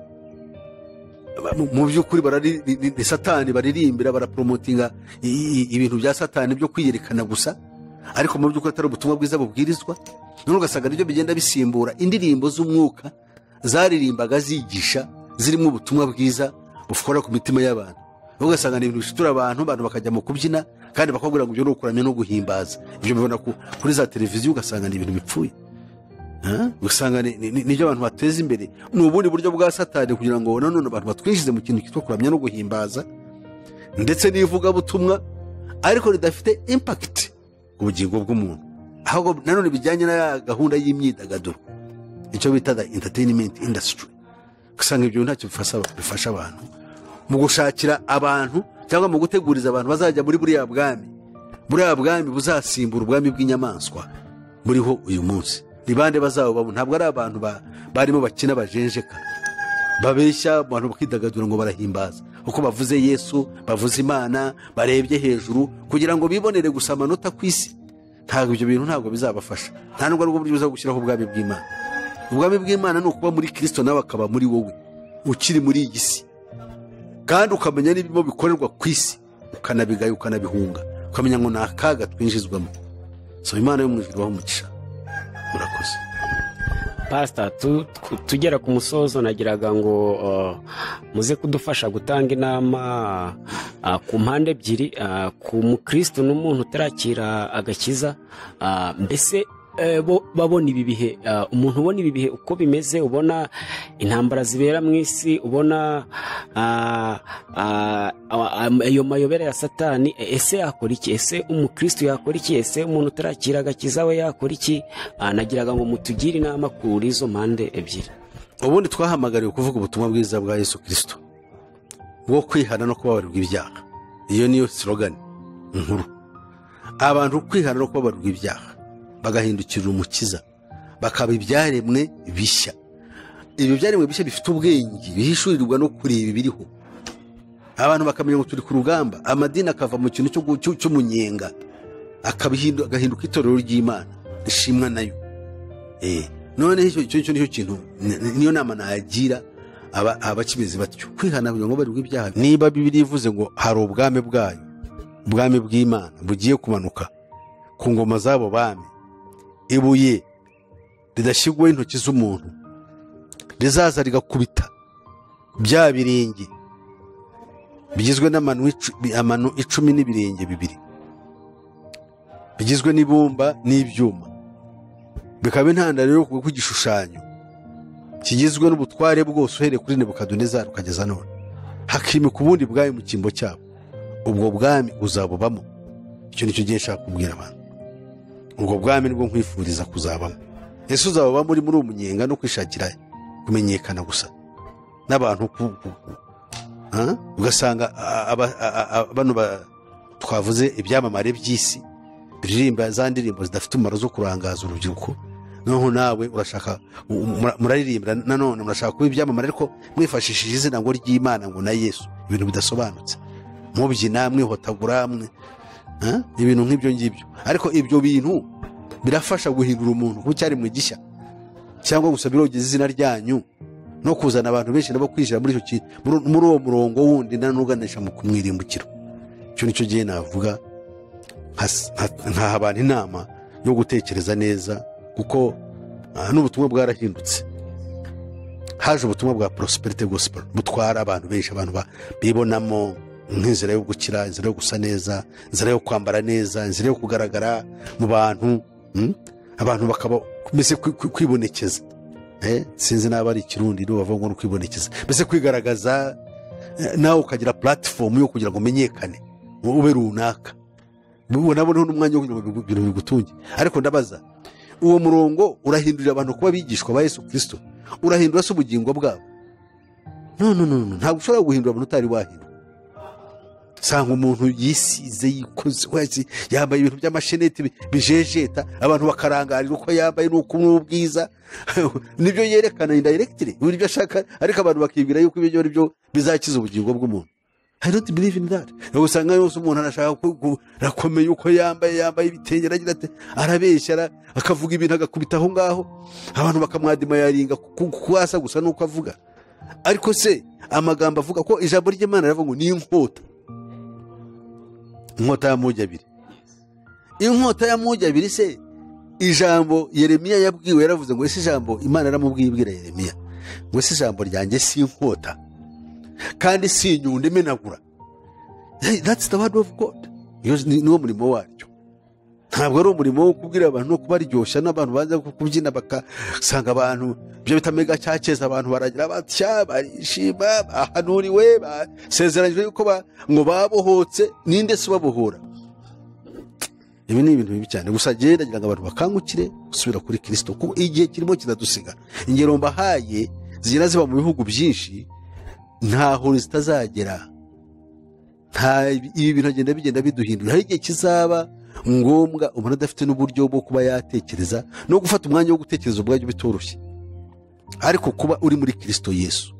mu- mu by'ukuri barari- ni- ni- ni satani baririmbira baraporomotinga i- i- ibintu bya satani byo kwiyerekana gusa ariko mu by'ukuri atari ubutumwa bwiza bubwirizwa none ugasanga nibyo bigenda bisimbura indirimbo z'umwuka zaririmbaga zigisha zirimo ubutumwa bwiza bufora ku mitima y'abantu ugasanga ni ibintu bishitura abantu abantu bakajya mu kubyina kandi bakabwira ngo ibyo ni ukuramya no guhimbaza ibyo bibona ku- kuri za televiziyo ugasanga ni ibintu bipfuye Ah, ugasanga ni- ni- ni- nibyo abantu bateza imbere ni ubundi buryo bwa satani kugira ngo nanone abantu batwinjize mu kintu cyitwa kuramya no guhimbaza ndetse n'ivugabutumwa ariko ridafite impakiti ku bugingo bw'umuntu ahubwo nanone bijyanye na ya gahunda y'imyidagaduro icyo bita the entertainment industry usanga ibyo ntacyo bifasha, bifasha abantu mu gushakira abantu cyangwa mu guteguriza abantu bazajya muri buriya bwami buriya bwami buzasimbura ubwami bw'inyamaswa buriho uyu munsi ni bande bazabubamo ntabwo ari abantu ba- barimo bakina bajenjeka babeshya abantu bakidagadura ngo barahimbaza uko bavuze yesu bavuze imana barebye hejuru kugira ngo bibonere gusa amanota ku isi ntabwo ibyo bintu ntabwo bizabafasha nta nubwo aribwo buryo buza gushyiraho ubwami bw'imana ubwami bw'imana ni ukuba muri kirisito nawe akaba muri wowe ukiri muri iyi si kandi ukamenya n'ibirimo bikorerwa ku isi ukanabigaya ukanabihunga ukamenya ngo ni akaga twinjizwamo soma imana yo mu ijuru ibahe umugisha murakoze pasita tu- tu- tugera ku musozo nagiraga ngo uh, muze kudufasha gutanga inama uh, ku mpande ebyiri uh, ku mukristo n'umuntu utarakira agakiza uh, mbese eh, bo- babona ibi bihe uh, umuntu ubona ibi bihe uko bimeze ubona intambara zibera mu isi ubona uh, uh, am- ayo mayobera ya satani e- ese yakora iki ese umukristo yakora iki ese umuntu utarakira agakiza we yakora iki Ah, nagiraga ngo mutugire inama kuri izo mpande ebyiri ubundi twahamagariwe kuvuga ubutumwa bwiza bwa yesu kirisito bwo kwihana no kubabarirwa ibyaha iyo niyo slogani nkuru abantu kwihana no kubabarirwa ibyaha bagahindukirira umukiza bakaba ibyaremwe bishya ibyo byaremwe bishya bifite ubwenge bihishurirwa no kureba ibiriho abantu bakamenya ngo turi ku rugamba amadini akava mu kintu cyo gu- cyo- cy'umunyenga akabihindu- agahinduka itorero ry'imana rishimwa nayo Eh, none icyo icyo nicyo nicyo kintu ni- ni- niyo nama nagira aba- abakimeze batyo kwihana kugira ngo barirwe ibyaha niba bibiri ivuze ngo hari ubwami bwayo ubwami bw'imana bugiye kumanuka ku ngoma z'abo bami ibuye ridashyirwaho intoki z'umuntu rizaza rigakubita bya birenge bigizwe n'amano icu- bi- amano icumi n'ibirenge bibiri bigizwe n'ibumba n'ibyuma bikaba intandaro yo ku igishushanyo kigizwe n'ubutware bwose uhereye kuri nebukadinezari ukageza none hakimika ubundi bwami mu cyimbo cyabo ubwo bwami uzabubamo icyo nicyo gihe nshaka kubwira abantu ubwo bwami nibwo nkwifuriza kuzabamo ese uzabubamo uri muri umunyenga no kwishakira kumenyekana gusa n'abantu ku- ku- ku- Ah? ugasanga a- aba- a- a- bano ba- twavuze ibyamamare by'isi iririmba za ndirimbo zidafite umumaro zo kurangaza urubyiruko noneho nawe urashaka u- u- mura- muraririmbira nanone murashaka kuba ibyamamare ariko mwifashishije izina ngo ry'imana ngo na yesu ibintu bidasobanutse mubyina mwihotagura mwe ah? ibintu nk'ibyo ngibyo ariko ibyo bintu birafasha guhindura umuntu kuko icyaremwe gishya cyangwa gusa birogeza izina ryanyu no kuzana abantu benshi nabo kwinjira muri icyo ki- muri- muri uwo murongo wundi nanuganisha mu kumwirimbukira icyo nicyo gihe navuga has- ha- nkaha abantu inama yo gutekereza neza kuko ah, n'ubutumwa bwarahindutse haje ubutumwa bwa prosperity gospel butwara abantu benshi abantu ba- bibonamo nk'inzira yo gukira inzira yo gusa neza inzira yo kwambara neza inzira yo kugaragara mu bantu mm? abantu bakaba mbese kwi- kwi- kwibonekeza eh, sinzi n'aba ari ikirundi niba bavuga ngo ni ukwibonekeza mbese kwigaragaza eh, nawe ukagira puratifomu yo kugira ngo umenyekane ngo ube runaka ubu naboneho n'umwanya wo kugira ngo ibintu bigutunge ariko ndabaza uwo murongo urahindurira abantu kuba abigishwa ba yesu kirisito urahindura se ubugingo bwabo no no no no, ntabwo ushobora guhindura abantu utari wahindura usanga umuntu yisize yikoze wese yambaye ibintu by'amasheneti bi- bijejeta abantu bakarangarira uko yambaye n'uko n'ubwiza nibyo yerekana indirectly buri ibyo ashaka ariko abantu bakibwira yuko ibyo ari byo bizakiza ubugingo bw'umuntu I don't believe in that. Ntabwo usanga yose umuntu arashaka ko- ko- arakomeye uko yambaye yambaye ibitenge aragira ati arabeshya ara- akavuga ibintu agakubita aho ngaho abantu bakamwadimayaringa kuko asa gusa n'uko avuga ariko se amagambo avuga ko ijambo ry'imana riravuga ngo ni inkota inkota ya mugi abiri inkota ya mugi abiri se ijambo yeremiya yabwiwe yaravuze ngo ese ijambo imana yaramubwiye ibwira yeremiya ngo ese ijambo ryanjye si inkota kandi si inyundo imenagura Hey, that's the word of god Iyo ni- niwo murimo waryo ntabwo ari umurimo wo kubwira abantu no kubaryoshya n'abantu baza kubyina bagasanga abantu ibyo bita mega cyakeza abantu baragira batya barishima bahanuriwe basezeranyijwe yuko ba- ngo babohotse ninde se ubabohora ibi ni ibintu bibi cyane gusa njyewe ndagira ngo abantu bakangukire gusubira kuri kirisito kuko igihe kirimo kiradusiga ingero mbahaye zigenda ziba mu bihugu byinshi ntaho zitazagera nta ibi bintu agenda bigenda biduhindura hari igihe kizaba ngombwa umuntu adafite n'uburyo bwo kuba yatekereza no gufata umwanya wo gutekereza ubwabyo bitoroshye ariko kuba uri muri kirisito yesu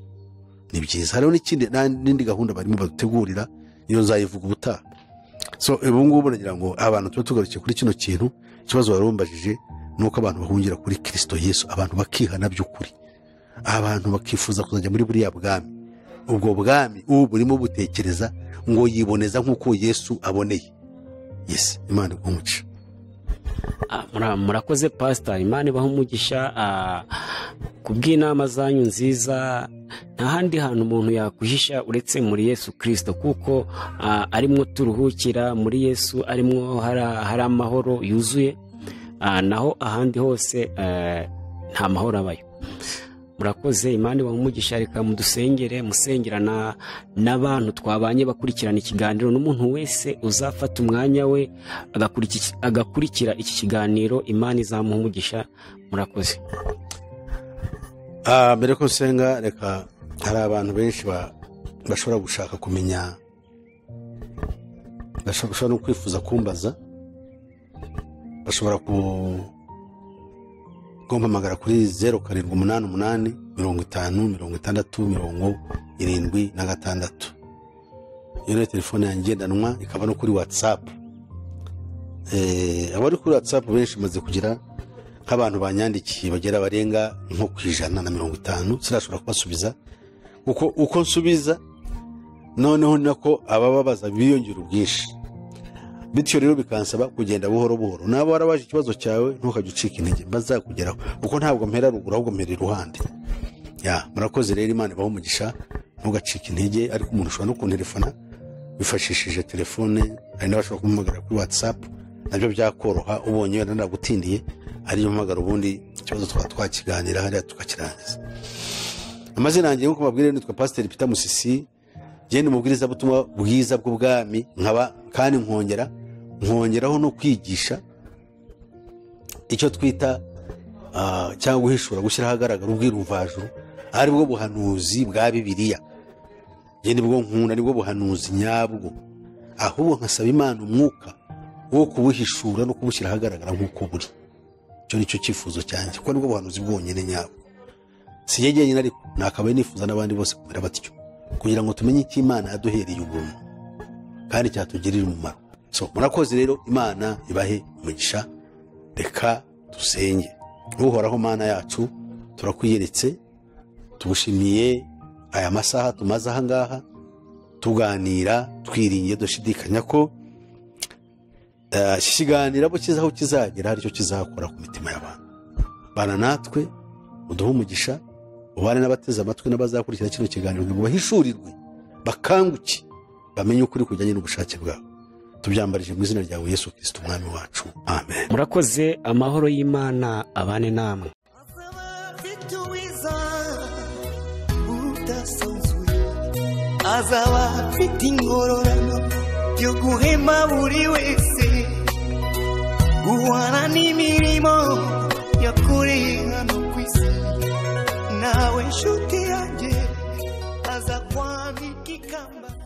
ni byiza hariho n'ikindi nta- n'indi gahunda barimo badutegurira iyo nzayivuga ubutaha so ubu ngubu nagira ngo abantu tuba tugarukiye kuri kino kintu ikibazo wari wambajije ni uko abantu bahungira kuri kirisito yesu abantu bakihana by'ukuri abantu bakifuza kuzajya muri buriya bwami ubwo bwami ubu burimo butekereza ngo yiboneza nk'uko yesu aboneye yesi imana igumuca Ah, mura- murakoze pasita imana ibaha umugisha ah, ku bw'inama zanyu nziza nta handi hantu umuntu yakwihisha uretse muri yesu kirisito kuko ah, arimwo turuhukira muri yesu arimwo hari hari amahoro yuzuye Ah, naho ahandi hose eh, nta mahoro abayo murakoze imana ibaha umugisha reka mudusengere musengera na- n'abantu twabanye bakurikirana ikiganiro n'umuntu wese uzafata umwanya we agakuriki- agakurikira iki kiganiro imana izamuha umugisha murakoze Ah, mbere ko nsenga reka hari abantu benshi ba- bashobora gushaka kumenya bashobora bashobora no kwifuza kumbaza bashobora ku- kumpamagara kuri zeru karindwi umunani umunani mirongo itanu mirongo itandatu mirongo irindwi na gatandatu iyo niyo telefone yanjye ngendanwa ikaba no kuri watsapu abari kuri watsapu benshi bamaze kugira nk'abantu banyandikiye bagera barenga nko ku ijana na mirongo itanu sinashobora kubasubiza kuko uko nsubiza noneho ni nako abababaza biyongera ubwinshi bityo rero bikansaba kugenda buhoro buhoro naba warabaje ikibazo cyawe ntukajye ucika intege bazakugeraho kuko ntabwo mpera ruguru ahubwo mpera iruhande ya murakoze rero imana ibaho umugisha ntugacike intege ariko umuntu ushobora no kunterefona wifashishije telefone hari n'abashobora kumuhamagara kuri watsapu nabyo byakoroha ubonye wenda ndagutindiye ariyo mpamagara ubundi ikibazo twaba twakiganira hariya tukakirangiza amazina yanjye nk'uko mbabwira nitwa pasiteri pita musisi njyewe ni umubwirizabutumwa bwiza bw'ubwami nkaba kandi nkongera nkongeraho no kwigisha icyo twita ah, cyangwa guhishura gushyira ahagaragara ubwiruvajuru ari bwo buhanuzi bwa bibiliya njye nibwo nkunda nibwo buhanuzi nyabwo ahubwo nkasaba imana umwuka wo kubuhishura no kubushyira ahagaragara nk'uko buri icyo ni cyo cyifuzo cyanjye kuko nibwo buhanuzi bwonyine nyabwo si njye jyenyine ariko nakabaye nifuza n'abandi bose kumera batyo kugira ngo tumenye icyo imana yaduhereye ubuntu kandi cyatugirira umumaro so murakoze rero imana ibahe umugisha reka dusenge uhoraho mana yacu turakwiyeretse tugushimiye aya masaha tumaze aha ngaha tuganira twiringiye dushidikanya ko eh, iki kiganiro abo kizaho kizagera hari icyo kizakora ku mitima y'abantu bana natwe uduhe umugisha ubane n'abateze amatwi n'abazakurikira kino kiganiro kugira ngo bahishurirwe bakanguke bamenye ukuri kujyanye n'ubushake bwabo tubyambarije mu izina ryawe yesu kirisita umwami wacu amen murakoze amahoro y'imana abane namwe Asaba mfite uwiteka azaba afite ingororano yo guhema buri wese guhana n'imirimo yakoreye hano ku isi nawe nshuti yanjye aza kwambika ikamba